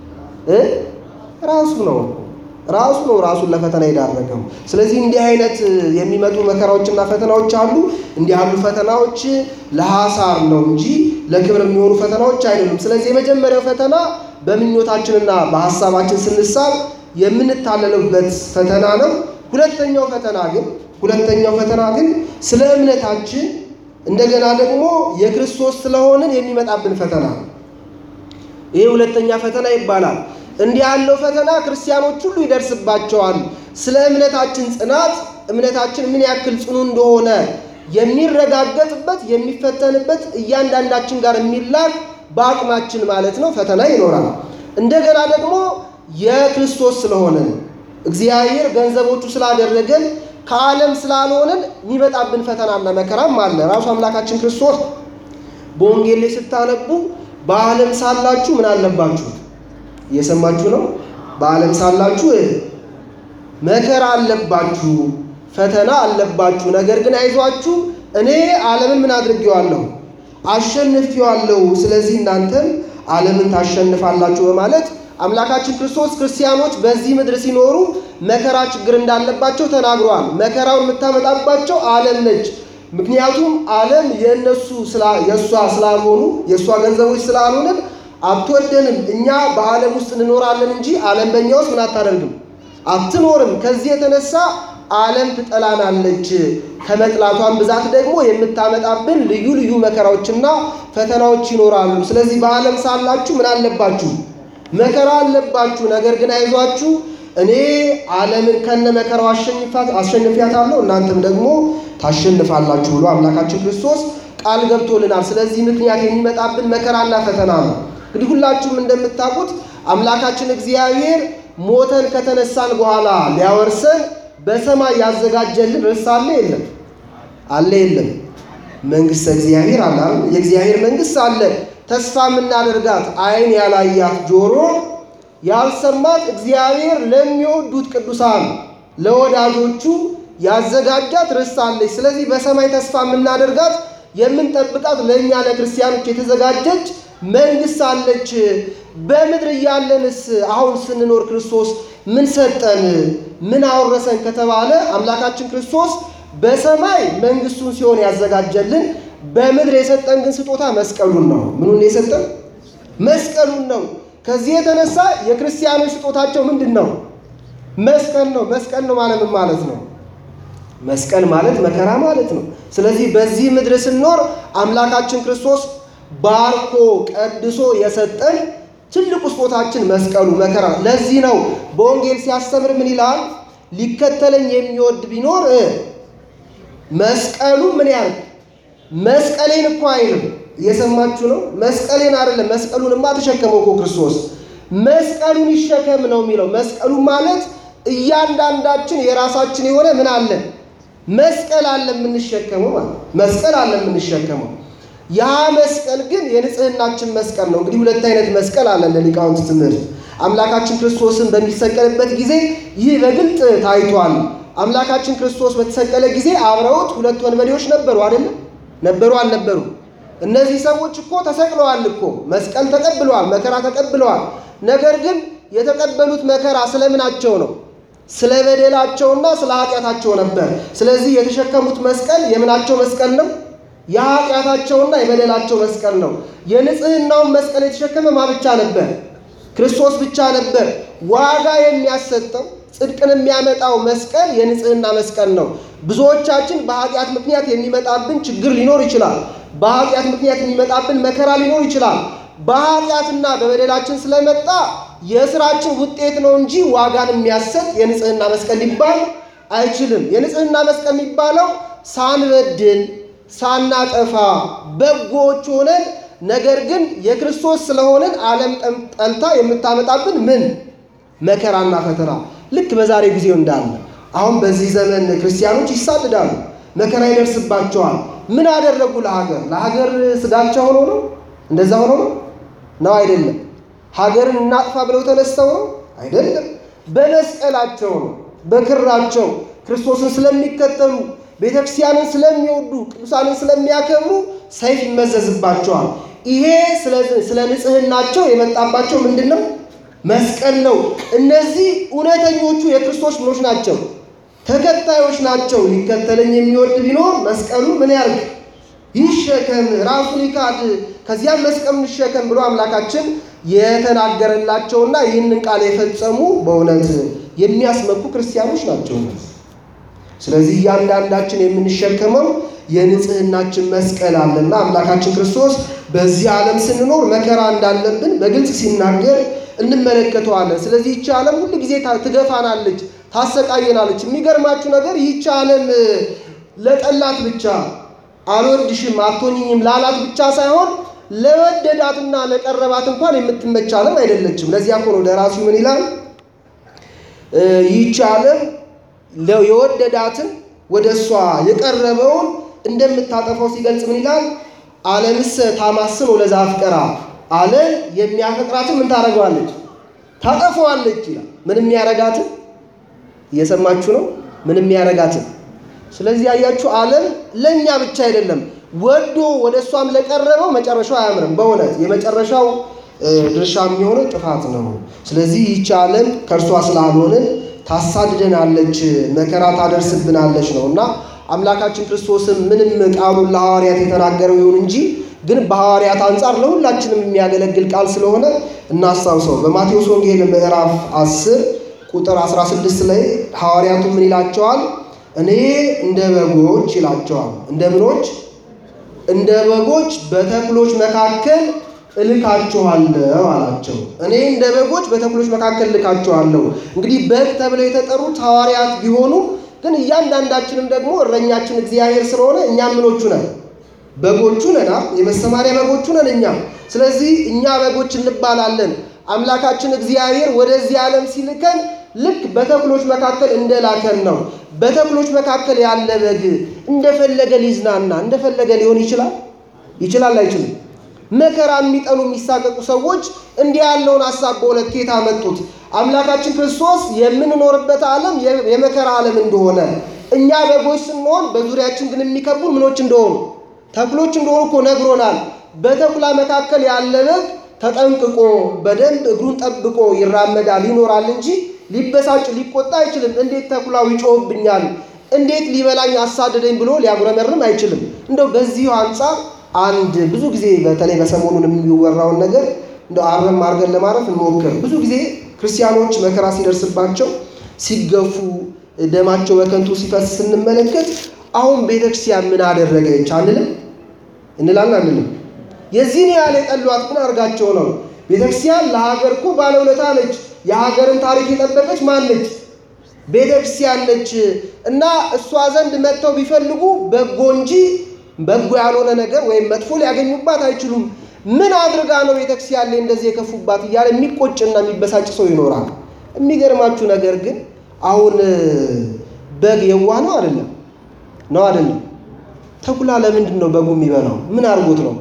ራሱ ነው። ራሱ ነው ራሱን ለፈተና የዳረገው። ስለዚህ እንዲህ አይነት የሚመጡ መከራዎችና ፈተናዎች አሉ። እንዲህ ያሉ ፈተናዎች ለሐሳር ነው እንጂ ለክብር የሚሆኑ ፈተናዎች አይደሉም። ስለዚህ የመጀመሪያው ፈተና በምኞታችንና በሐሳባችን ስንሳብ የምንታለልበት ፈተና ነው። ሁለተኛው ፈተና ግን ሁለተኛው ፈተና ግን ስለ እምነታችን እንደገና ደግሞ የክርስቶስ ስለሆንን የሚመጣብን ፈተና ነው። ይህ ሁለተኛ ፈተና ይባላል። እንዲህ ያለው ፈተና ክርስቲያኖች ሁሉ ይደርስባቸዋል። ስለ እምነታችን ጽናት፣ እምነታችን ምን ያክል ጽኑ እንደሆነ የሚረጋገጥበት የሚፈተንበት እያንዳንዳችን ጋር የሚላክ በአቅማችን ማለት ነው ፈተና ይኖራል። እንደገና ደግሞ የክርስቶስ ስለሆነን እግዚአብሔር ገንዘቦቹ ስላደረገን ከዓለም ስላልሆንን የሚመጣብን ፈተናና መከራም አለ። ራሱ አምላካችን ክርስቶስ በወንጌል ላይ ስታነቡ በዓለም ሳላችሁ ምን አለባችሁ? እየሰማችሁ ነው። በዓለም ሳላችሁ መከራ አለባችሁ፣ ፈተና አለባችሁ። ነገር ግን አይዟችሁ እኔ ዓለምን ምን አድርጌዋለሁ? አሸንፌዋለሁ። ስለዚህ እናንተም ዓለምን ታሸንፋላችሁ በማለት አምላካችን ክርስቶስ ክርስቲያኖች በዚህ ምድር ሲኖሩ መከራ ችግር እንዳለባቸው ተናግሯል። መከራውን የምታመጣባቸው ዓለም ነች። ምክንያቱም ዓለም የእነሱ የእሷ ስላልሆኑ የእሷ ገንዘቦች ስላልሆንን አትወደንም። እኛ በዓለም ውስጥ እንኖራለን እንጂ ዓለም በእኛ ውስጥ ምን አታደርግም አትኖርም። ከዚህ የተነሳ ዓለም ትጠላናለች። ከመጥላቷን ብዛት ደግሞ የምታመጣብን ልዩ ልዩ መከራዎችና ፈተናዎች ይኖራሉ። ስለዚህ በዓለም ሳላችሁ ምን አለባችሁ? መከራ አለባችሁ። ነገር ግን አይዟችሁ እኔ ዓለምን ከነ መከራው አሸንፊያታለሁ እናንተም ደግሞ ታሸንፋላችሁ ብሎ አምላካችን ክርስቶስ ቃል ገብቶልናል። ስለዚህ ምክንያት የሚመጣብን መከራና ፈተና ነው። እንግዲህ ሁላችሁም እንደምታውቁት አምላካችን እግዚአብሔር ሞተን ከተነሳን በኋላ ሊያወርሰን በሰማይ ያዘጋጀልን ርስት አለ የለም? አለ የለም? መንግሥተ እግዚአብሔር አለ አይደል? የእግዚአብሔር መንግሥት አለ። ተስፋ የምናደርጋት ዓይን ያላያት ጆሮ ያልሰማት እግዚአብሔር ለሚወዱት ቅዱሳን ለወዳጆቹ ያዘጋጃት ርስት አለች። ስለዚህ በሰማይ ተስፋ የምናደርጋት የምንጠብቃት ለእኛ ለክርስቲያኖች የተዘጋጀች መንግሥት አለች። በምድር እያለንስ አሁን ስንኖር ክርስቶስ ምን ሰጠን? ምን አወረሰን ከተባለ አምላካችን ክርስቶስ በሰማይ መንግሥቱን ሲሆን ያዘጋጀልን፣ በምድር የሰጠን ግን ስጦታ መስቀሉን ነው። ምኑን የሰጠን? መስቀሉን ነው። ከዚህ የተነሳ የክርስቲያኖች ስጦታቸው ምንድን ነው? መስቀል ነው። መስቀል ነው ማለት ምን ማለት ነው? መስቀል ማለት መከራ ማለት ነው። ስለዚህ በዚህ ምድር ስንኖር አምላካችን ክርስቶስ ባርኮ ቀድሶ የሰጠን ትልቁ ስጦታችን መስቀሉ መከራ። ለዚህ ነው በወንጌል ሲያስተምር ምን ይላል? ሊከተለኝ የሚወድ ቢኖር መስቀሉ ምን ያህል መስቀሌን እኮ አይልም። እየሰማችሁ ነው? መስቀሌን አይደለም። መስቀሉንማ ተሸከመው እኮ ክርስቶስ መስቀሉን ይሸከም ነው የሚለው። መስቀሉ ማለት እያንዳንዳችን የራሳችን የሆነ ምን አለን? መስቀል አለ የምንሸከመው ማለት መስቀል አለ የምንሸከመው ያ መስቀል ግን የንጽህናችን መስቀል ነው። እንግዲህ ሁለት አይነት መስቀል አለ ለሊቃውንት ትምህርት። አምላካችን ክርስቶስን በሚሰቀልበት ጊዜ ይህ በግልጥ ታይቷል። አምላካችን ክርስቶስ በተሰቀለ ጊዜ አብረውት ሁለት ወንበዴዎች ነበሩ አይደለም? ነበሩ አልነበሩ? እነዚህ ሰዎች እኮ ተሰቅለዋል እኮ መስቀል ተቀብለዋል፣ መከራ ተቀብለዋል። ነገር ግን የተቀበሉት መከራ ስለምናቸው ነው? ስለ በደላቸውና ስለ ኃጢአታቸው ነበር። ስለዚህ የተሸከሙት መስቀል የምናቸው መስቀል ነው? የኃጢአታቸውና የበደላቸው መስቀል ነው። የንጽህናውን መስቀል የተሸከመ ማ ብቻ ነበር? ክርስቶስ ብቻ ነበር። ዋጋ የሚያሰጠው ጽድቅን የሚያመጣው መስቀል የንጽህና መስቀል ነው። ብዙዎቻችን በኃጢአት ምክንያት የሚመጣብን ችግር ሊኖር ይችላል። በኃጢአት ምክንያት የሚመጣብን መከራ ሊኖር ይችላል። በኃጢአትና በበደላችን ስለመጣ የስራችን ውጤት ነው እንጂ ዋጋን የሚያሰጥ የንጽህና መስቀል ሊባል አይችልም። የንጽህና መስቀል የሚባለው ሳንበድል ሳናጠፋ በጎዎች ሆነን ነገር ግን የክርስቶስ ስለሆነን ዓለም ጠልታ የምታመጣብን ምን መከራና ፈተና ልክ በዛሬ ጊዜው እንዳለ አሁን በዚህ ዘመን ክርስቲያኖች ይሳድዳሉ፣ መከራ ይደርስባቸዋል። ምን አደረጉ? ለሀገር ለሀገር ስጋቸው ሆኖ ነው? እንደዛ ሆኖ ነው ነው አይደለም። ሀገርን እናጥፋ ብለው ተነስተው ነው አይደለም። በመስቀላቸው ነው፣ በክራቸው ክርስቶስን ስለሚከተሉ ቤተክርስቲያንን ስለሚወዱ ቅዱሳንን ስለሚያከብሩ ሰይፍ ይመዘዝባቸዋል። ይሄ ስለ ንጽህናቸው የመጣባቸው ምንድን ነው? መስቀል ነው። እነዚህ እውነተኞቹ የክርስቶስ ምኖች ናቸው፣ ተከታዮች ናቸው። ሊከተለኝ የሚወድ ቢኖር መስቀሉ ምን ያርግ? ይሸከም፣ ራሱን ይካድ፣ ከዚያም መስቀሉን ይሸከም ብሎ አምላካችን የተናገረላቸውና ይህንን ቃል የፈጸሙ በእውነት የሚያስመኩ ክርስቲያኖች ናቸው። ስለዚህ እያንዳንዳችን የምንሸከመው የንጽህናችን መስቀል አለና አምላካችን ክርስቶስ በዚህ ዓለም ስንኖር መከራ እንዳለብን በግልጽ ሲናገር እንመለከተዋለን። ስለዚህ ይቺ ዓለም ሁል ጊዜ ትገፋናለች፣ ታሰቃየናለች። የሚገርማችሁ ነገር ይቺ ዓለም ለጠላት ብቻ አልወድሽም አትሆኝኝም ላላት ብቻ ሳይሆን ለወደዳትና ለቀረባት እንኳን የምትመች ዓለም አይደለችም። ለዚያ እኮ ነው ደራሲው ምን ይላል? ይቺ ዓለም የወደዳትን ወደ እሷ የቀረበውን እንደምታጠፋው ሲገልጽ ምን ይላል? ዓለምስ ታማስን ወለዛ አፍቀራ ዓለም የሚያፈቅራትን ምን ታደርገዋለች? ታጠፈዋለች ይላል። ምን የሚያረጋትን እየሰማችሁ ነው? ምን የሚያረጋትን። ስለዚህ ያያችሁ ዓለም ለእኛ ብቻ አይደለም፣ ወዶ ወደ እሷም ለቀረበው መጨረሻው አያምርም። በእውነት የመጨረሻው ድርሻ የሚሆነው ጥፋት ነው። ስለዚህ ይቺ ዓለም ከእርሷ ስላልሆንን ታሳድደናለች፣ መከራ ታደርስብናለች ነው እና አምላካችን ክርስቶስም ምንም ቃሉን ለሐዋርያት የተናገረው ይሁን እንጂ ግን በሐዋርያት አንጻር ለሁላችንም የሚያገለግል ቃል ስለሆነ እናስታውሰው። በማቴዎስ ወንጌል ምዕራፍ 10 ቁጥር 16 ላይ ሐዋርያቱ ምን ይላቸዋል? እኔ እንደ በጎች ይላቸዋል። እንደ ምኖች እንደ በጎች በተኩሎች መካከል እልካችኋለሁ አላቸው። እኔ እንደ በጎች በተኩሎች መካከል እልካችኋለሁ። እንግዲህ በግ ተብለው የተጠሩት ሐዋርያት ቢሆኑ ግን እያንዳንዳችንም ደግሞ እረኛችን እግዚአብሔር ስለሆነ እኛም ምኖቹ ነን በጎቹ ነን። የመሰማሪያ በጎቹ ነን እኛ። ስለዚህ እኛ በጎች እንባላለን። አምላካችን እግዚአብሔር ወደዚህ ዓለም ሲልከን ልክ በተኩሎች መካከል እንደላከን ነው። በተኩሎች መካከል ያለ በግ እንደፈለገ ሊዝናና እንደፈለገ ሊሆን ይችላል ይችላል አይችልም? መከራ የሚጠሉ የሚሳቀቁ ሰዎች እንዲህ ያለውን ሀሳብ በሁለት ኬታ መጡት። አምላካችን ክርስቶስ የምንኖርበት ዓለም የመከራ ዓለም እንደሆነ እኛ በጎች ስንሆን በዙሪያችን ግን የሚከቡ ምኖች እንደሆኑ ተኩሎች እንደሆኑ እኮ ነግሮናል። በተኩላ መካከል ያለ በግ ተጠንቅቆ በደንብ እግሩን ጠብቆ ይራመዳል ይኖራል እንጂ ሊበሳጭ ሊቆጣ አይችልም። እንዴት ተኩላው ይጮህብኛል፣ እንዴት ሊበላኝ አሳደደኝ ብሎ ሊያጉረመርም አይችልም። እንደው በዚሁ አንጻር አንድ ብዙ ጊዜ በተለይ በሰሞኑን የሚወራውን ነገር እንደው አረም አድርገን ለማረፍ እንሞክር። ብዙ ጊዜ ክርስቲያኖች መከራ ሲደርስባቸው ሲገፉ፣ ደማቸው በከንቱ ሲፈስ ስንመለከት አሁን ቤተክርስቲያን ምን አደረገች አንልም እንላለን አንልም። የዚህን ያህል የጠሏት ምን አድርጋቸው ነው? ቤተክርስቲያን ለሀገር እኮ ባለውለታ ነች። የሀገርን ታሪክ የጠበቀች ማን ነች? ቤተክርስቲያን ነች። እና እሷ ዘንድ መጥተው ቢፈልጉ በጎ እንጂ በጎ ያልሆነ ነገር ወይም መጥፎ ሊያገኙባት አይችሉም። ምን አድርጋ ነው ቤተክርስቲያን ላይ እንደዚህ የከፉባት እያለ የሚቆጭና የሚበሳጭ ሰው ይኖራል። የሚገርማችሁ ነገር ግን አሁን በግ የዋህ ነው አይደለም ነው አይደለም? ተኩላ ለምንድን ነው በጉ የሚበላው? ምን አድርጎት ነው?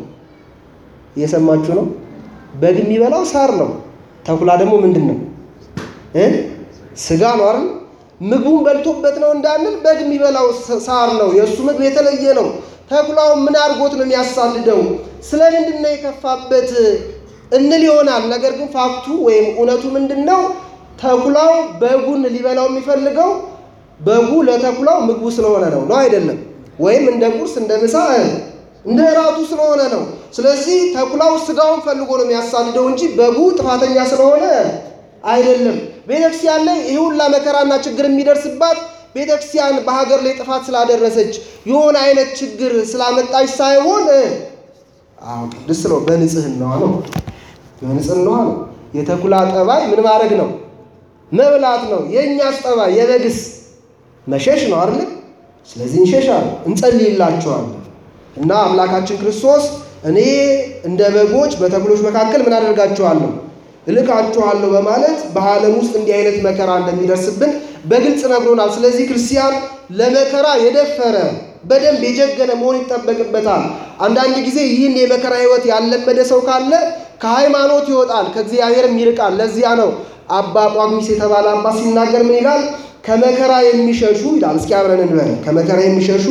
እየሰማችሁ ነው? በግ የሚበላው ሳር ነው። ተኩላ ደግሞ ምንድን ነው እ ስጋ ነው አይደል? ምግቡን በልቶበት ነው እንዳንል በግ የሚበላው ሳር ነው። የእሱ ምግብ የተለየ ነው። ተኩላው ምን አድርጎት ነው የሚያሳልደው? ስለምንድን ነው የከፋበት እንል ይሆናል። ነገር ግን ፋክቱ ወይም እውነቱ ምንድን ነው? ተኩላው በጉን ሊበላው የሚፈልገው በጉ ለተኩላው ምግቡ ስለሆነ ነው ነው አይደለም? ወይም እንደ ቁርስ እንደ ምሳ እንደ እራቱ ስለሆነ ነው። ስለዚህ ተኩላው ስጋውን ፈልጎ ነው የሚያሳድደው እንጂ በጉ ጥፋተኛ ስለሆነ አይደለም። ቤተክርስቲያን ላይ ይህ ሁላ መከራና ችግር የሚደርስባት ቤተክርስቲያን በሀገር ላይ ጥፋት ስላደረሰች የሆነ አይነት ችግር ስላመጣች ሳይሆን አዎ ቅድስት ነው፣ በንጽህናዋ ነው፣ በንጽህናዋ ነው። የተኩላ ጠባይ ምን ማድረግ ነው? መብላት ነው። የእኛስ ጠባይ የበግስ መሸሽ ነው አይደል? ስለዚህ እንሸሻለን፣ እንጸልይላቸዋለን። እና አምላካችን ክርስቶስ እኔ እንደ በጎች በተኩሎች መካከል ምን አደርጋችኋለሁ እልካችኋለሁ በማለት በዓለም ውስጥ እንዲህ አይነት መከራ እንደሚደርስብን በግልጽ ነግሮናል። ስለዚህ ክርስቲያን ለመከራ የደፈረ በደንብ የጀገነ መሆን ይጠበቅበታል። አንዳንድ ጊዜ ይህን የመከራ ሕይወት ያለመደ ሰው ካለ ከሃይማኖት ይወጣል፣ ከእግዚአብሔርም ይርቃል። ለዚያ ነው አባ ጳጉሚስ የተባለ አባት ሲናገር ምን ይላል? ከመከራ የሚሸሹ ይላል። እስኪ አብረን እንበል። ከመከራ የሚሸሹ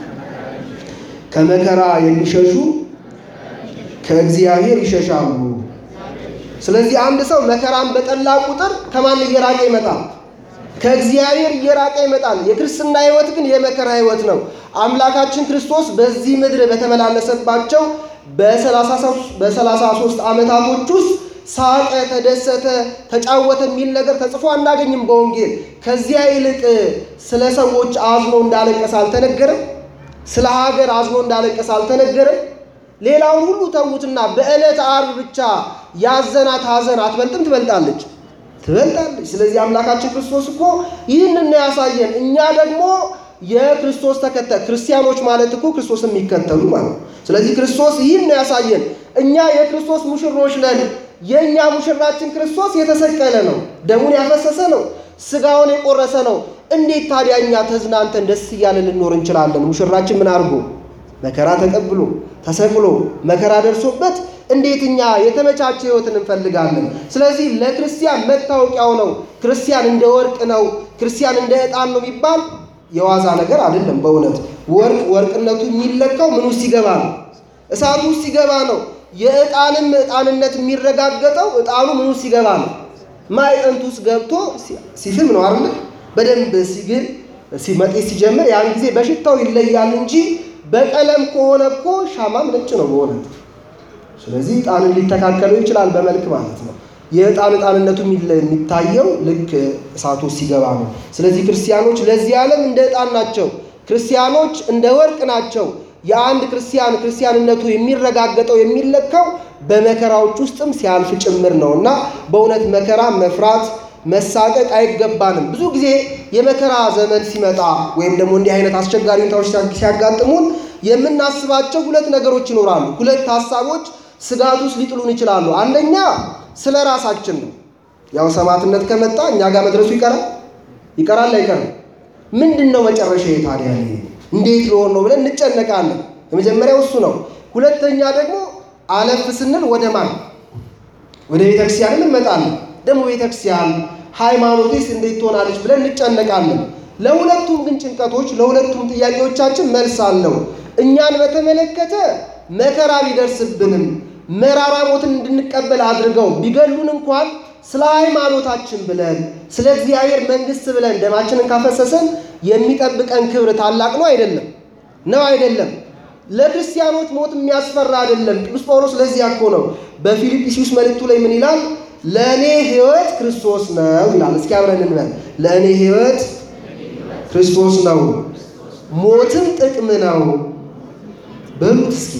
ከመከራ የሚሸሹ ከእግዚአብሔር ይሸሻሉ። ስለዚህ አንድ ሰው መከራን በጠላ ቁጥር ከማን እየራቀ ይመጣል? ከእግዚአብሔር እየራቀ ይመጣል። የክርስትና ሕይወት ግን የመከራ ሕይወት ነው። አምላካችን ክርስቶስ በዚህ ምድር በተመላለሰባቸው በሰላሳ ሦስት ዓመታቶች ውስጥ ሳቀ፣ ተደሰተ፣ ተጫወተ የሚል ነገር ተጽፎ አናገኝም በወንጌል። ከዚያ ይልቅ ስለ ሰዎች አዝኖ እንዳለቀሰ አልተነገረም? ስለ ሀገር አዝኖ እንዳለቀሰ አልተነገረም? ሌላውን ሁሉ ተዉትና በዕለተ ዓርብ ብቻ ያዘናት ሐዘን አትበልጥም? ትበልጣለች፣ ትበልጣለች። ስለዚህ አምላካችን ክርስቶስ እኮ ይህንን ነው ያሳየን። እኛ ደግሞ የክርስቶስ ተከታይ ክርስቲያኖች ማለት እኮ ክርስቶስ የሚከተሉ ማለት ነው። ስለዚህ ክርስቶስ ይህን ነው ያሳየን። እኛ የክርስቶስ ሙሽሮች ነን። የእኛ ሙሽራችን ክርስቶስ የተሰቀለ ነው፣ ደሙን ያፈሰሰ ነው፣ ስጋውን የቆረሰ ነው። እንዴት ታዲያ እኛ ተዝናንተን ደስ እያለ ልኖር እንችላለን? ሙሽራችን ምን አድርጎ መከራ ተቀብሎ ተሰቅሎ መከራ ደርሶበት እንዴት እኛ የተመቻቸ ሕይወትን እንፈልጋለን? ስለዚህ ለክርስቲያን መታወቂያው ነው። ክርስቲያን እንደ ወርቅ ነው፣ ክርስቲያን እንደ ዕጣን ነው የሚባል የዋዛ ነገር አይደለም። በእውነት ወርቅ ወርቅነቱ የሚለካው ምን ውስጥ ሲገባ ነው? እሳቱ ውስጥ ሲገባ ነው። የዕጣንም ዕጣንነት የሚረጋገጠው ዕጣኑ ምኑ ሲገባ ነው? ማዕጠንቱ ውስጥ ገብቶ ሲፍም ነው አይደል? በደንብ ሲግል ሲመጤስ ሲጀምር ያን ጊዜ በሽታው ይለያል እንጂ በቀለም ከሆነ እኮ ሻማም ነጭ ነው በእውነት። ስለዚህ ዕጣንን ሊተካከለው ይችላል በመልክ ማለት ነው። የዕጣን ዕጣንነቱ የሚታየው ልክ እሳቱ ሲገባ ነው። ስለዚህ ክርስቲያኖች ለዚህ ዓለም እንደ ዕጣን ናቸው። ክርስቲያኖች እንደ ወርቅ ናቸው። የአንድ ክርስቲያን ክርስቲያንነቱ የሚረጋገጠው የሚለካው በመከራዎች ውስጥም ሲያልፍ ጭምር ነው እና በእውነት መከራ መፍራት መሳቀቅ አይገባንም። ብዙ ጊዜ የመከራ ዘመን ሲመጣ ወይም ደግሞ እንዲህ አይነት አስቸጋሪ ሁኔታዎች ሲያጋጥሙን የምናስባቸው ሁለት ነገሮች ይኖራሉ። ሁለት ሀሳቦች ስጋት ውስጥ ሊጥሉን ይችላሉ። አንደኛ ስለ ራሳችን ነው። ያው ሰማዕትነት ከመጣ እኛ ጋር መድረሱ ይቀራል ይቀራል አይቀርም? ምንድን ነው መጨረሻ ታዲያ እንዴት ሊሆን ነው ብለን እንጨነቃለን። የመጀመሪያው እሱ ነው። ሁለተኛ ደግሞ አለፍ ስንል ወደ ማን ወደ ቤተክርስቲያን እንመጣለን። ደግሞ ቤተክርስቲያን ሃይማኖቴስ እንዴት ትሆናለች ብለን እንጨነቃለን። ለሁለቱም ግን ጭንቀቶች ለሁለቱም ጥያቄዎቻችን መልስ አለው። እኛን በተመለከተ መከራ ቢደርስብንም መራራ ሞትን እንድንቀበል አድርገው ቢገሉን እንኳን ስለ ሃይማኖታችን ብለን ስለ እግዚአብሔር መንግሥት ብለን ደማችንን ካፈሰሰን የሚጠብቀን ክብር ታላቅ ነው አይደለም? ነው አይደለም? ለክርስቲያኖች ሞት የሚያስፈራ አይደለም። ቅዱስ ጳውሎስ ለዚያ እኮ ነው በፊልጵስዩስ መልእክቱ ላይ ምን ይላል? ለእኔ ሕይወት ክርስቶስ ነው ይላል። እስኪ አብረን እንበል። ለእኔ ሕይወት ክርስቶስ ነው፣ ሞትም ጥቅም ነው በሉት እስኪ።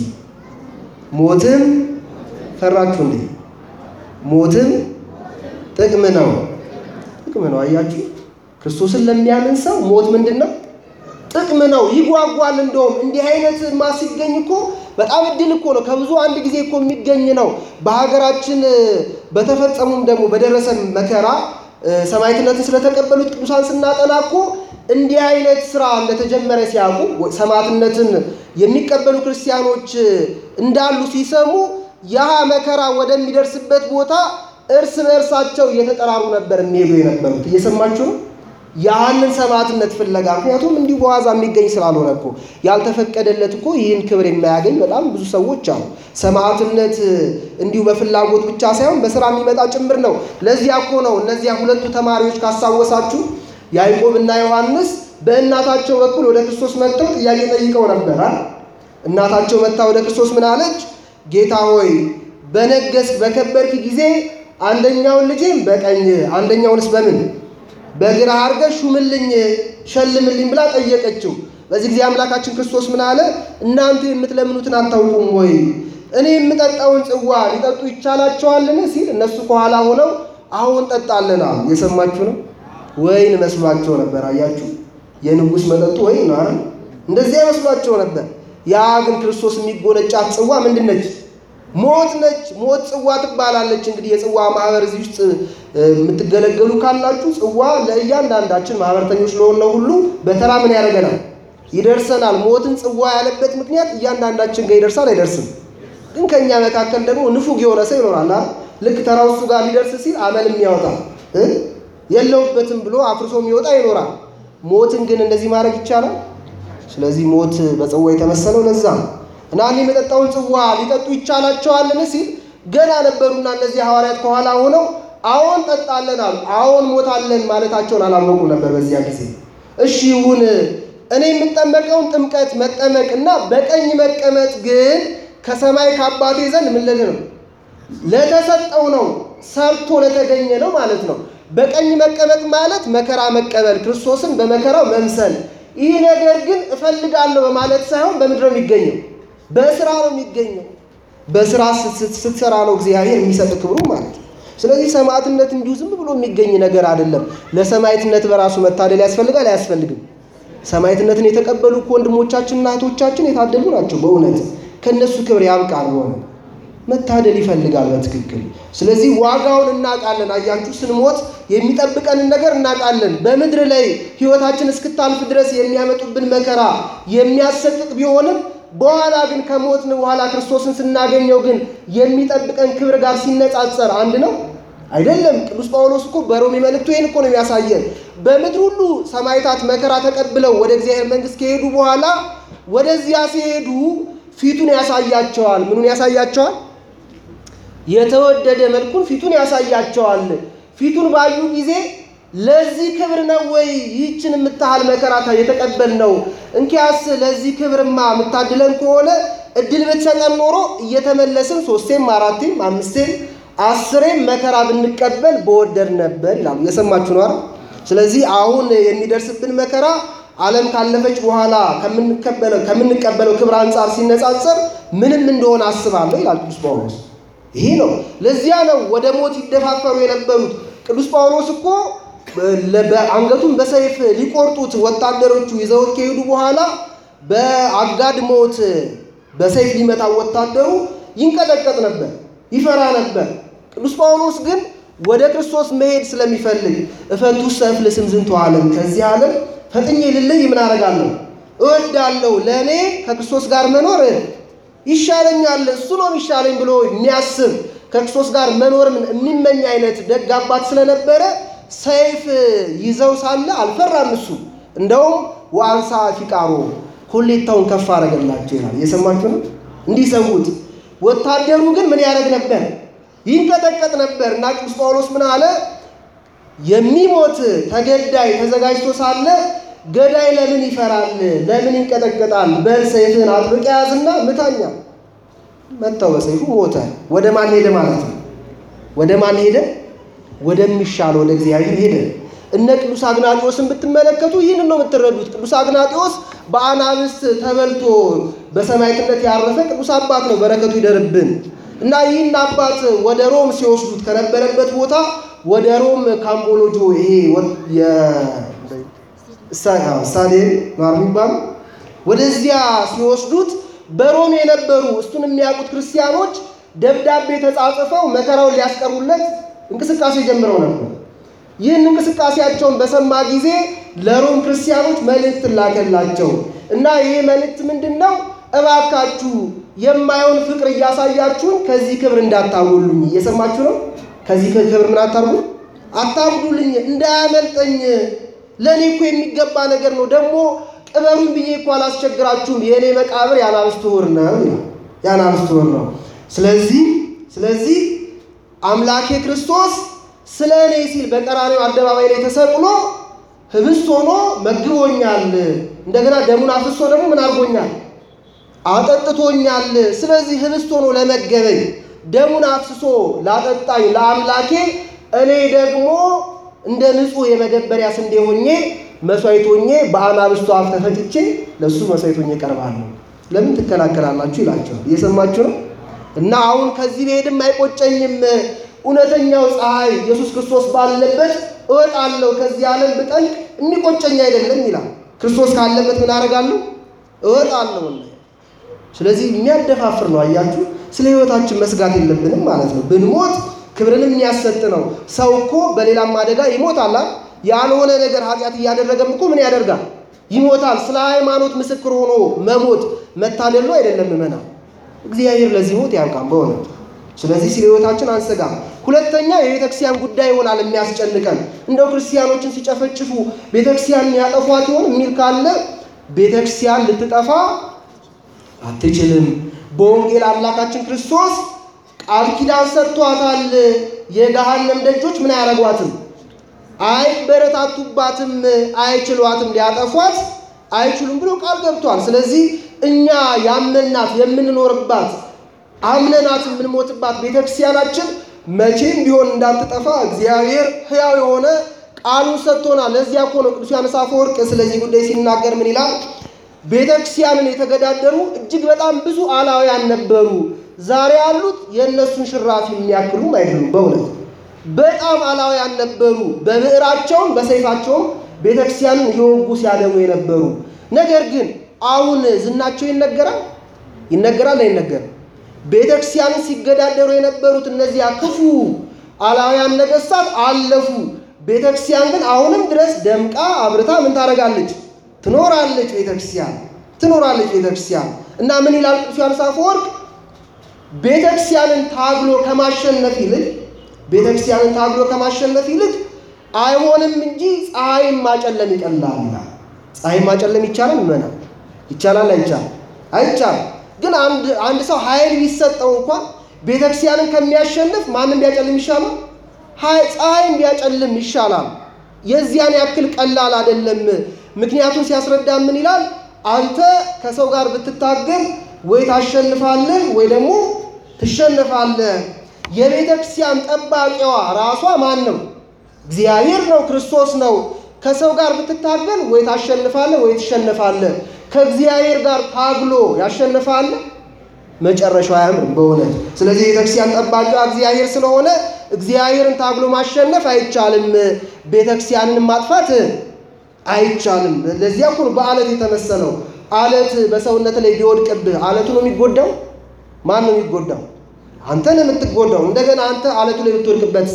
ሞትም ፈራችሁ እንዴ? ሞትም ጥቅም ነው፣ ጥቅም ነው። አያችሁ፣ ክርስቶስን ለሚያምን ሰው ሞት ምንድን ነው? ጥቅም ነው። ይጓጓል። እንደውም እንዲህ አይነት ማ ሲገኝ እኮ በጣም እድል እኮ ነው። ከብዙ አንድ ጊዜ እኮ የሚገኝ ነው። በሀገራችን በተፈጸሙም ደግሞ በደረሰን መከራ ሰማዕትነትን ስለተቀበሉት ቅዱሳን ስናጠና እኮ እንዲህ አይነት ስራ እንደተጀመረ ሲያውቁ ሰማዕትነትን የሚቀበሉ ክርስቲያኖች እንዳሉ ሲሰሙ ያ መከራ ወደሚደርስበት ቦታ እርስ በእርሳቸው እየተጠራሩ ነበር የሚሄዱ የነበሩት። እየሰማችሁ ነው። ያንን ሰማዕትነት ፍለጋ ምክንያቱም እንዲሁ በዋዛ የሚገኝ ስላልሆነ እኮ ያልተፈቀደለት እኮ ይህን ክብር የማያገኝ በጣም ብዙ ሰዎች አሉ። ሰማዕትነት እንዲሁ በፍላጎት ብቻ ሳይሆን በስራ የሚመጣ ጭምር ነው። ለዚያ እኮ ነው እነዚያ ሁለቱ ተማሪዎች ካስታወሳችሁ ያዕቆብ እና ዮሐንስ በእናታቸው በኩል ወደ ክርስቶስ መጥተው ጥያቄ ጠይቀው ነበር። እናታቸው መጥታ ወደ ክርስቶስ ምን አለች? ጌታ ሆይ በነገስክ በከበርክ ጊዜ አንደኛውን ልጄም በቀኝ አንደኛውንስ በምን በግራ አድርገህ ሹምልኝ ሸልምልኝ ብላ ጠየቀችው። በዚህ ጊዜ አምላካችን ክርስቶስ ምን አለ? እናንተ የምትለምኑትን አታውቁም ወይ? እኔ የምጠጣውን ጽዋ ሊጠጡ ይቻላቸዋልን? ሲል እነሱ ከኋላ ሆነው አሁን ጠጣለን አሉ። የሰማችሁ ነው። ወይን መስሏቸው ነበር። አያችሁ፣ የንጉሥ መጠጡ ወይን ነው አይደል? እንደዚያ መስሏቸው ነበር። ያ ግን ክርስቶስ የሚጎነጫት ጽዋ ምንድን ነች? ሞት ነች። ሞት ጽዋ ትባላለች። እንግዲህ የጽዋ ማህበር እዚህ ውስጥ የምትገለገሉ ካላችሁ ጽዋ ለእያንዳንዳችን ማህበረተኞች ለሆነው ሁሉ በተራ ምን ያደርገናል? ይደርሰናል። ሞትን ጽዋ ያለበት ምክንያት እያንዳንዳችን ጋር ይደርሳል አይደርስም? ግን ከእኛ መካከል ደግሞ ንፉግ የሆነ ሰው ይኖራል። ልክ ተራው እሱ ጋር ሊደርስ ሲል አመል የሚያወጣ የለውበትም ብሎ አፍርሶ የሚወጣ ይኖራል። ሞትን ግን እንደዚህ ማድረግ ይቻላል? ስለዚህ ሞት በጽዋ የተመሰለው ለዛ ነው። እና እኔ የመጠጣውን ጽዋ ሊጠጡ ይቻላቸዋልን ሲል ገና ነበሩና እነዚህ ሐዋርያት ከኋላ ሆነው አዎን ጠጣለን አሉ። አዎን ሞታለን ማለታቸውን አላወቁ ነበር በዚያ ጊዜ። እሺ ይሁን እኔ የምጠመቀውን ጥምቀት መጠመቅ እና በቀኝ መቀመጥ ግን ከሰማይ ከአባቴ ዘንድ ምን ልል ነው ለተሰጠው ነው ሰርቶ ለተገኘ ነው ማለት ነው። በቀኝ መቀመጥ ማለት መከራ መቀበል፣ ክርስቶስን በመከራው መምሰል። ይህ ነገር ግን እፈልጋለሁ በማለት ሳይሆን በምድር ነው የሚገኘው በስራ ነው የሚገኘው። በስራ ስትሰራ ነው እግዚአብሔር የሚሰጥ ክብሩ ማለት ነው። ስለዚህ ሰማዕትነት እንዲሁ ዝም ብሎ የሚገኝ ነገር አይደለም። ለሰማዕትነት በራሱ መታደል ያስፈልጋል አያስፈልግም? ሰማዕትነትን የተቀበሉ እኮ ወንድሞቻችንና እህቶቻችን የታደሉ ናቸው። በእውነት ከእነሱ ክብር ያብቃል። ሆነ መታደል ይፈልጋል በትክክል። ስለዚህ ዋጋውን እናውቃለን። አያችሁ፣ ስንሞት የሚጠብቀንን ነገር እናውቃለን። በምድር ላይ ሕይወታችን እስክታልፍ ድረስ የሚያመጡብን መከራ የሚያሰቅቅ ቢሆንም በኋላ ግን ከሞትን በኋላ ክርስቶስን ስናገኘው ግን የሚጠብቀን ክብር ጋር ሲነጻጸር አንድ ነው አይደለም። ቅዱስ ጳውሎስ እኮ በሮሜ መልእክቱ ይህን እኮ ነው የሚያሳየን። በምድር ሁሉ ሰማዕታት መከራ ተቀብለው ወደ እግዚአብሔር መንግሥት ከሄዱ በኋላ ወደዚያ ሲሄዱ ፊቱን ያሳያቸዋል። ምኑን ያሳያቸዋል? የተወደደ መልኩን ፊቱን ያሳያቸዋል። ፊቱን ባዩ ጊዜ ለዚህ ክብር ነው ወይ ይህችን የምታህል መከራ የተቀበልነው? እንኪያስ ለዚህ ክብርማ የምታድለን ከሆነ እድል ብትሰጠን ኖሮ እየተመለስን ሶስቴም አራቴም አምስቴም አስሬም መከራ ብንቀበል በወደድ ነበር ይላሉ። የሰማችሁ ነው። ስለዚህ አሁን የሚደርስብን መከራ ዓለም ካለፈች በኋላ ከምንቀበለው ክብር አንጻር ሲነጻጸር ምንም እንደሆነ አስባለሁ ይላል ቅዱስ ጳውሎስ። ይሄ ነው። ለዚያ ነው ወደ ሞት ይደፋፈሩ የነበሩት። ቅዱስ ጳውሎስ እኮ አንገቱን በሰይፍ ሊቆርጡት ወታደሮቹ ይዘውት ከሄዱ በኋላ በአጋድ ሞት በሰይፍ ሊመታ ወታደሩ ይንቀጠቀጥ ነበር፣ ይፈራ ነበር። ቅዱስ ጳውሎስ ግን ወደ ክርስቶስ መሄድ ስለሚፈልግ እፈቱ ሰፍልስም ዝንቱ ዓለም ከዚህ ዓለም ፈጥኜ ልለይ ምን አደርጋለሁ እወዳለሁ፣ ለእኔ ከክርስቶስ ጋር መኖር ይሻለኛል፣ እሱ ነው የሚሻለኝ ብሎ የሚያስብ ከክርስቶስ ጋር መኖርን የሚመኝ አይነት ደግ አባት ስለነበረ ሰይፍ ይዘው ሳለ አልፈራም። እሱ እንደውም ወአንሳ ፊቃሮ ኮሌታውን ከፍ አደረገላቸው ይላል። እየሰማችሁ ነው። እንዲሰዉት ወታደሩ ግን ምን ያደርግ ነበር? ይንቀጠቀጥ ነበር። እና ቅዱስ ጳውሎስ ምን አለ? የሚሞት ተገዳይ ተዘጋጅቶ ሳለ ገዳይ ለምን ይፈራል? ለምን ይንቀጠቀጣል? በል ሰይፍህን አጥብቀህ ያዝና ምታኛ። መታው፣ በሰይፉ ሞተ። ወደ ማን ሄደ ማለት ነው? ወደ ማን ሄደ? ወደሚሻል ወደ እግዚአብሔር ሄደ። እነ ቅዱስ አግናጢዎስን ብትመለከቱ ይህንን ነው የምትረዱት። ቅዱስ አግናጢዎስ በአናብስት ተበልቶ በሰማዕትነት ያረፈ ቅዱስ አባት ነው። በረከቱ ይደርብን እና ይህን አባት ወደ ሮም ሲወስዱት ከነበረበት ቦታ ወደ ሮም ካምቦሎጆ ይሄ ስታዲየም ነው የሚባለው ወደዚያ ሲወስዱት በሮም የነበሩ እሱን የሚያውቁት ክርስቲያኖች ደብዳቤ ተጻጽፈው መከራውን ሊያስቀሩለት እንቅስቃሴ ጀምረው ነበር። ይህን እንቅስቃሴያቸውን በሰማ ጊዜ ለሮም ክርስቲያኖች መልእክት ላከላቸው እና ይህ መልእክት ምንድን ነው? እባካችሁ የማየውን ፍቅር እያሳያችሁን ከዚህ ክብር እንዳታጎሉኝ። እየሰማችሁ ነው። ከዚህ ክብር ምን አታርጉ አታጉሉኝ፣ እንዳያመልጠኝ። ለእኔ እኮ የሚገባ ነገር ነው። ደግሞ ቅበሩኝ ብዬ እኮ አላስቸግራችሁም። የእኔ መቃብር የአናብስት ውር ነው፣ የአናብስት ውር ነው። ስለዚህ ስለዚህ አምላኬ ክርስቶስ ስለ እኔ ሲል በቀራኔው አደባባይ ላይ ተሰቅሎ ህብስት ሆኖ መግቦኛል። እንደገና ደሙን አፍሶ ደግሞ ምን አድርጎኛል? አጠጥቶኛል። ስለዚህ ህብስት ሆኖ ለመገበኝ ደሙን አፍስሶ ላጠጣኝ ለአምላኬ እኔ ደግሞ እንደ ንጹሕ የመገበሪያ ስንዴ ሆኜ መስዋዕት ሆኜ በአናብስቱ አፍ ተፈጭቼ ለእሱ መስዋዕት ሆኜ እቀርባለሁ። ለምን ትከላከላላችሁ? ይላቸዋል። እየሰማችሁ ነው። እና አሁን ከዚህ ብሄድም አይቆጨኝም እውነተኛው ፀሐይ ኢየሱስ ክርስቶስ ባለበት እወጣለሁ። ከዚህ ዓለም ብጠልቅ የሚቆጨኝ አይደለም ይላል። ክርስቶስ ካለበት ምን አደርጋለሁ? እወጣለሁ። ስለዚህ የሚያደፋፍር ነው። አያችሁ፣ ስለ ህይወታችን መስጋት የለብንም ማለት ነው። ብንሞት ክብርንም የሚያሰጥ ነው። ሰው እኮ በሌላም አደጋ ይሞታል። ያልሆነ ነገር ኃጢአት እያደረገም እኮ ምን ያደርጋል? ይሞታል። ስለ ሃይማኖት ምስክር ሆኖ መሞት መታደሉ አይደለም መና እግዚአብሔር ለዚህ ሞት ያውቃል በእውነት ስለዚህ ስለ ህይወታችን አንሰጋም። ሁለተኛ የቤተ ክርስቲያን ጉዳይ ይሆናል የሚያስጨንቀን። እንደው ክርስቲያኖችን ሲጨፈጭፉ ቤተ ክርስቲያን ያጠፏት ይሆን የሚል ካለ ቤተ ክርስቲያን ልትጠፋ አትችልም። በወንጌል አምላካችን ክርስቶስ ቃል ኪዳን ሰጥቷታል። የገሃነም ደጆች ምን አያረጓትም? አይበረታቱባትም፣ አይችሏትም፣ ሊያጠፏት አይችሉም ብሎ ቃል ገብቷል። ስለዚህ እኛ ያመናት የምንኖርባት አምነናት የምንሞትባት ቤተክርስቲያናችን መቼም ቢሆን እንዳትጠፋ እግዚአብሔር ሕያው የሆነ ቃሉን ሰጥቶናል። ለዚያ እኮ ነው ቅዱስ ዮሐንስ አፈወርቅ ስለዚህ ጉዳይ ሲናገር ምን ይላል? ቤተክርስቲያንን የተገዳደሩ እጅግ በጣም ብዙ አላውያን ነበሩ። ዛሬ ያሉት የእነሱን ሽራፊ የሚያክሉም አይደሉም። በእውነት በጣም አላውያን ነበሩ። በብዕራቸውም በሰይፋቸውም ቤተክርስቲያንን እየወጉ ሲያደሙ የነበሩ ነገር ግን አሁን ዝናቸው ይነገራል ይነገራል አይነገርም? ቤተ ክርስቲያንን ሲገዳደሩ የነበሩት እነዚያ ክፉ አላውያን ነገሥታት አለፉ። ቤተ ክርስቲያን ግን አሁንም ድረስ ደምቃ አብርታ ምን ታደርጋለች? ትኖራለች። ቤተ ክርስቲያን ትኖራለች። ቤተ ክርስቲያን እና ምን ይላል ቅዱስ ዮሐንስ አፈወርቅ? ቤተ ክርስቲያንን ታግሎ ከማሸነፍ ይልቅ ቤተ ክርስቲያንን ታግሎ ከማሸነፍ ይልቅ አይሆንም እንጂ ፀሐይን ማጨለም ይቀላል ይላል። ፀሐይን ማጨለም ይቻላል? ይመና ይቻላል? አይቻልም? አይቻልም። ግን አንድ አንድ ሰው ኃይል ቢሰጠው እንኳን ቤተክርስቲያንን ከሚያሸንፍ ማንም ቢያጨልም ይሻላል? ፀሐይም ቢያጨልም ይሻላል። የዚያን ያክል ቀላል አይደለም። ምክንያቱም ሲያስረዳ ምን ይላል? አንተ ከሰው ጋር ብትታገል ወይ ታሸንፋለህ ወይ ደግሞ ትሸነፋለህ። የቤተ ክርስቲያን ጠባቂዋ ራሷ ማን ነው? እግዚአብሔር ነው፣ ክርስቶስ ነው። ከሰው ጋር ብትታገል ወይ ታሸንፋለህ ወይ ትሸነፋለህ። ከእግዚአብሔር ጋር ታግሎ ያሸንፋል፣ መጨረሻው አያምርም በእውነት። ስለዚህ የቤተክርስቲያን ጠባቂዋ እግዚአብሔር ስለሆነ እግዚአብሔርን ታግሎ ማሸነፍ አይቻልም፣ ቤተክርስቲያንን ማጥፋት አይቻልም። ለዚያ እኮ ነው በአለት የተመሰለው። አለት በሰውነት ላይ ቢወድቅብህ አለቱ ነው የሚጎዳው? ማን ነው የሚጎዳው? አንተ ነው የምትጎዳው። እንደገና አንተ አለቱ ላይ ብትወድቅበት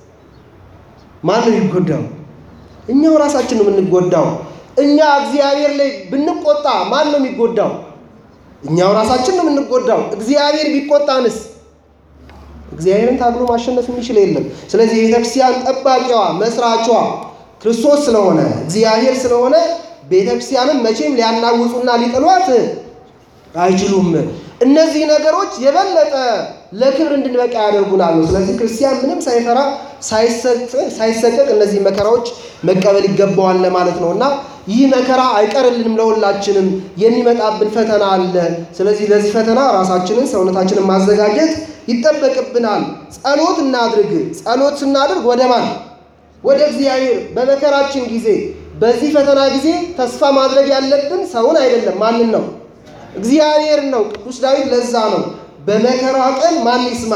ማን ነው የሚጎዳው? እኛው ራሳችን ነው የምንጎዳው። እኛ እግዚአብሔር ላይ ብንቆጣ ማን ነው የሚጎዳው? እኛው ራሳችን ነው የምንጎዳው። እግዚአብሔር ቢቆጣንስ? እግዚአብሔርን ታግሎ ማሸነፍ የሚችል የለም። ስለዚህ የቤተክርስቲያን ጠባቂዋ መስራቿ ክርስቶስ ስለሆነ እግዚአብሔር ስለሆነ ቤተክርስቲያንን መቼም ሊያናውጹና ሊጥሏት አይችሉም። እነዚህ ነገሮች የበለጠ ለክብር እንድንበቃ ያደርጉናል ነው። ስለዚህ ክርስቲያን ምንም ሳይፈራ ሳይሰቀቅ እነዚህ መከራዎች መቀበል ይገባዋል ለማለት ነው እና ይህ መከራ አይቀርልንም፣ ለሁላችንም የሚመጣብን ፈተና አለ። ስለዚህ ለዚህ ፈተና ራሳችንን ሰውነታችንን ማዘጋጀት ይጠበቅብናል። ጸሎት እናድርግ። ጸሎት ስናድርግ ወደ ማን? ወደ እግዚአብሔር። በመከራችን ጊዜ በዚህ ፈተና ጊዜ ተስፋ ማድረግ ያለብን ሰውን አይደለም። ማንን ነው? እግዚአብሔር ነው። ቅዱስ ዳዊት ለዛ ነው በመከራ ቀን ማን ይስማ?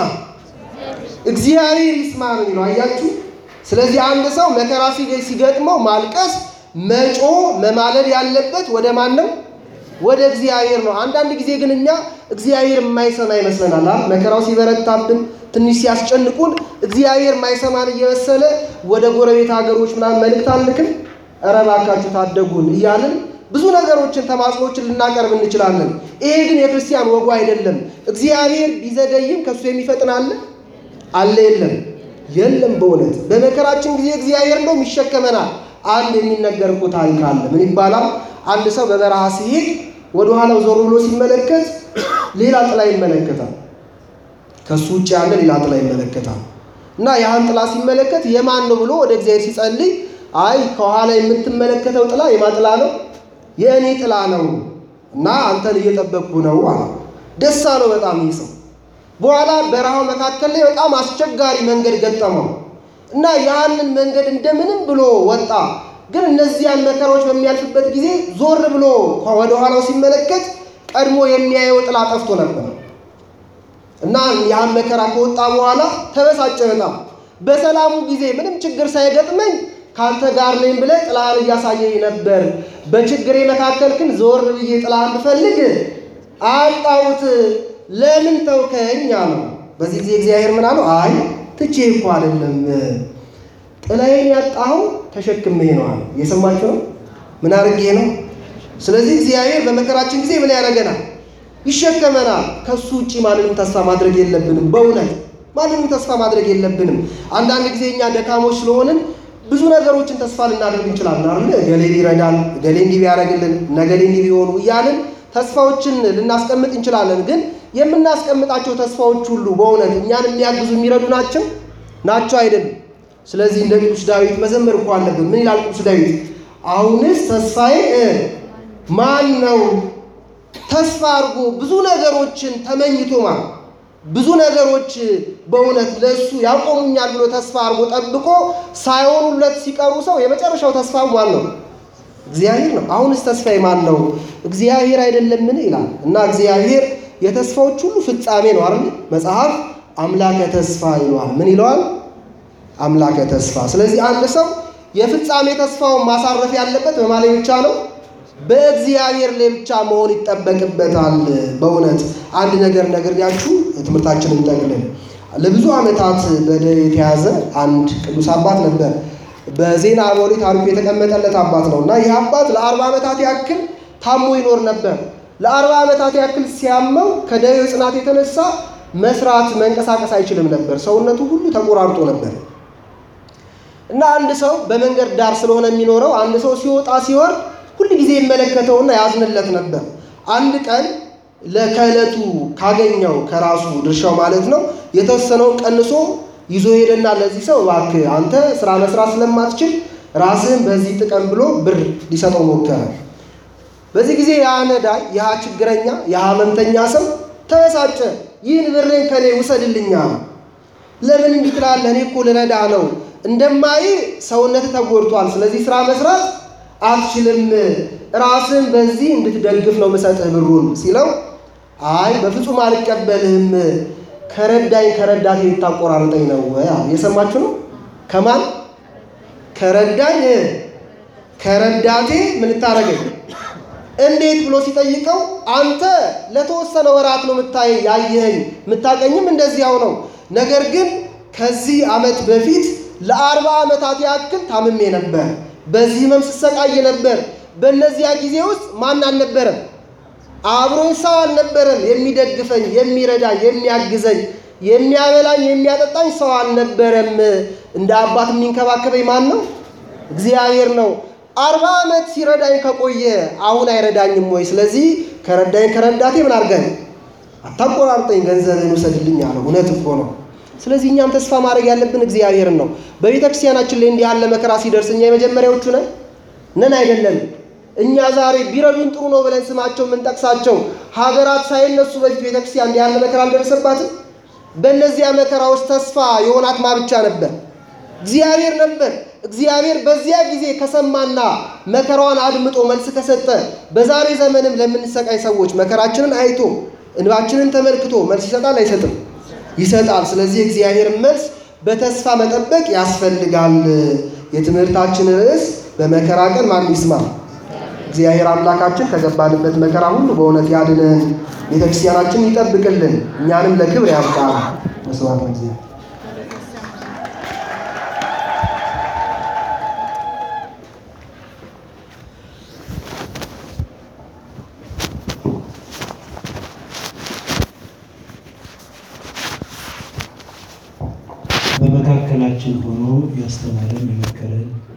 እግዚአብሔር ይስማ ነው የሚለው። አያችሁ። ስለዚህ አንድ ሰው መከራ ሲገጥመው ማልቀስ፣ መጮ፣ መማለድ ያለበት ወደ ማን ነው? ወደ እግዚአብሔር ነው። አንዳንድ ጊዜ ግን እኛ እግዚአብሔር የማይሰማ ይመስለናል። መከራው ሲበረታብን ትንሽ ሲያስጨንቁን እግዚአብሔር የማይሰማን እየመሰለ ወደ ጎረቤት ሀገሮች ምናምን መልእክት አንልክም። ኧረ እባካችሁ ታደጉን እያልን ብዙ ነገሮችን ተማጽኖችን ልናቀርብ እንችላለን። ይሄ ግን የክርስቲያን ወጉ አይደለም። እግዚአብሔር ቢዘገይም ከእሱ የሚፈጥን አለ አለ የለም የለም። በእውነት በመከራችን ጊዜ እግዚአብሔር እንደውም ይሸከመናል። አንድ የሚነገር እኮ ታሪክ አለ። ምን ይባላል? አንድ ሰው በበረሃ ሲሄድ ወደ ኋላው ዞር ብሎ ሲመለከት ሌላ ጥላ ይመለከታል። ከሱ ውጭ ያለ ሌላ ጥላ ይመለከታል። እና ያን ጥላ ሲመለከት የማን ነው ብሎ ወደ እግዚአብሔር ሲጸልይ፣ አይ ከኋላ የምትመለከተው ጥላ የማን ጥላ ነው? የእኔ ጥላ ነው እና አንተን እየጠበቅኩ ነው አለ። ደስ አለው በጣም ይህ ሰው። በኋላ በረሃው መካከል ላይ በጣም አስቸጋሪ መንገድ ገጠመው እና ያንን መንገድ እንደምንም ብሎ ወጣ። ግን እነዚያን መከራዎች በሚያልፍበት ጊዜ ዞር ብሎ ወደ ኋላው ሲመለከት ቀድሞ የሚያየው ጥላ ጠፍቶ ነበር እና ያን መከራ ከወጣ በኋላ ተበሳጨ በጣም። በሰላሙ ጊዜ ምንም ችግር ሳይገጥመኝ ከአንተ ጋር ነኝ ብለህ ጥላህን እያሳየኝ ነበር። በችግሬ መካከል ግን ዞር ብዬ ጥላህን ብፈልግ አጣሁት። ለምን ተውከኝ አለው። በዚህ ጊዜ እግዚአብሔር ምን አለው? አይ ትቼ እኮ አይደለም ጥላዬን ያጣኸው ተሸክሜ ነው አለ። እየሰማችሁ ነው? ምን አድርጌ ነው? ስለዚህ እግዚአብሔር በመከራችን ጊዜ ምን ያደርገናል? ይሸከመናል። ከሱ ውጭ ማንንም ተስፋ ማድረግ የለብንም። በእውነት ማንንም ተስፋ ማድረግ የለብንም። አንዳንድ ጊዜ እኛ ደካሞች ስለሆንን ብዙ ነገሮችን ተስፋ ልናደርግ እንችላለን አይደል? እገሌን ይረዳል፣ እገሌ እንዲህ ቢያደርግልን፣ ነገሌ እንዲህ ቢሆኑ እያልን ተስፋዎችን ልናስቀምጥ እንችላለን። ግን የምናስቀምጣቸው ተስፋዎች ሁሉ በእውነት እኛን የሚያግዙ የሚረዱ ናቸው ናቸው አይደለም። ስለዚህ እንደ ቅዱስ ዳዊት መዘመር እኮ አለብን። ምን ይላል ቅዱስ ዳዊት? አሁንስ ተስፋዬ ማን ነው? ተስፋ አድርጎ ብዙ ነገሮችን ተመኝቶ ማለት ብዙ ነገሮች በእውነት ለእሱ ያቆሙኛል ብሎ ተስፋ አድርጎ ጠብቆ ሳይሆኑለት ሲቀሩ ሰው የመጨረሻው ተስፋ ማን ነው? እግዚአብሔር ነው። አሁንስ ተስፋዬ ማን ነው? እግዚአብሔር አይደለምን? ይላል እና እግዚአብሔር የተስፋዎች ሁሉ ፍጻሜ ነው አይደል? መጽሐፍ አምላከ ተስፋ ይለዋል። ምን ይለዋል? አምላከ ተስፋ። ስለዚህ አንድ ሰው የፍጻሜ ተስፋውን ማሳረፍ ያለበት በማን ላይ ብቻ ነው? በእግዚአብሔር ላይ ብቻ መሆን ይጠበቅበታል። በእውነት አንድ ነገር ነግሬያችሁ ትምህርታችንን እንጠቅልል። ለብዙ ዓመታት በደዌ የተያዘ አንድ ቅዱስ አባት ነበር። በዜና አበው ታሪኩ የተቀመጠለት አባት ነው እና ይህ አባት ለአርባ ዓመታት ያክል ታሞ ይኖር ነበር። ለአርባ ዓመታት ያክል ሲያመው ከደዌው ጽናት የተነሳ መስራት መንቀሳቀስ አይችልም ነበር። ሰውነቱ ሁሉ ተቆራርጦ ነበር እና አንድ ሰው በመንገድ ዳር ስለሆነ የሚኖረው አንድ ሰው ሲወጣ ሲወርድ ሁል ጊዜ ይመለከተውና ያዝንለት ነበር። አንድ ቀን ለከዕለቱ ካገኘው ከራሱ ድርሻው ማለት ነው የተወሰነውን ቀንሶ ይዞ ሄደና ለዚህ ሰው እባክህ አንተ ስራ መስራት ስለማትችል ራስህን በዚህ ጥቀም ብሎ ብር ሊሰጠው ሞከረ። በዚህ ጊዜ ያ ነዳይ ያ ችግረኛ ያ ህመምተኛ ሰው ተበሳጨ። ይህን ብሬን ከኔ ውሰድልኛ ለምን እንዲህ ትላለህ? እኔ እኮ ልረዳ ነው። እንደማይ ሰውነት ተጎድቷል። ስለዚህ ስራ መስራት አትችልም። ራስን በዚህ እንድትደግፍ ነው ምሰጥህ ብሩን ሲለው፣ አይ በፍጹም አልቀበልህም። ከረዳኝ ከረዳቴ ልታቆራርጠኝ ነው። የሰማችሁ ነው። ከማን ከረዳኝ ከረዳቴ ምን ታደርገኝ እንዴት ብሎ ሲጠይቀው አንተ ለተወሰነ ወራት ነው የምታይ ያየኸኝ የምታቀኝም እንደዚያው ነው። ነገር ግን ከዚህ ዓመት በፊት ለአርባ ዓመታት ያክል ታምሜ ነበር። በዚህ ህመም ስሰቃይ ነበር። በእነዚያ ጊዜ ውስጥ ማን አልነበረም? አብሮኝ ሰው አልነበረም። የሚደግፈኝ፣ የሚረዳኝ፣ የሚያግዘኝ፣ የሚያበላኝ፣ የሚያጠጣኝ ሰው አልነበረም። እንደ አባት የሚንከባከበኝ ማን ነው? እግዚአብሔር ነው። አርባ ዓመት ሲረዳኝ ከቆየ አሁን አይረዳኝም ወይ? ስለዚህ ከረዳኝ ከረዳቴ ምን አድርገን አታቆራርጠኝ፣ ገንዘብን ውሰድልኝ አለው። እውነት እኮ ነው። ስለዚህ እኛም ተስፋ ማድረግ ያለብን እግዚአብሔርን ነው። በቤተ ክርስቲያናችን ላይ እንዲህ ያለ መከራ ሲደርስ እኛ የመጀመሪያዎቹ ነን ነን አይደለም። እኛ ዛሬ ቢረዱን ጥሩ ነው ብለን ስማቸው የምንጠቅሳቸው ሀገራት ሳይነሱ በፊት ቤተ ክርስቲያን እንዲህ ያለ መከራ አልደረሰባትም። በእነዚያ መከራዎች ተስፋ የሆናት ማ ብቻ ነበር? እግዚአብሔር ነበር። እግዚአብሔር በዚያ ጊዜ ከሰማና መከራዋን አድምጦ መልስ ከሰጠ በዛሬ ዘመንም ለምንሰቃይ ሰዎች መከራችንን አይቶ እንባችንን ተመልክቶ መልስ ይሰጣል አይሰጥም? ይሰጣል። ስለዚህ እግዚአብሔርን መልስ በተስፋ መጠበቅ ያስፈልጋል። የትምህርታችን ርዕስ በመከራ ቀን ማን ይስማ? እግዚአብሔር አምላካችን ከገባንበት መከራ ሁሉ በእውነት ያድነን፣ ቤተክርስቲያናችን ይጠብቅልን፣ እኛንም ለክብር ያብቃል። መስዋዕት እግዚአብሔር በመካከላችን ሆኖ ያስተማረን የመከረን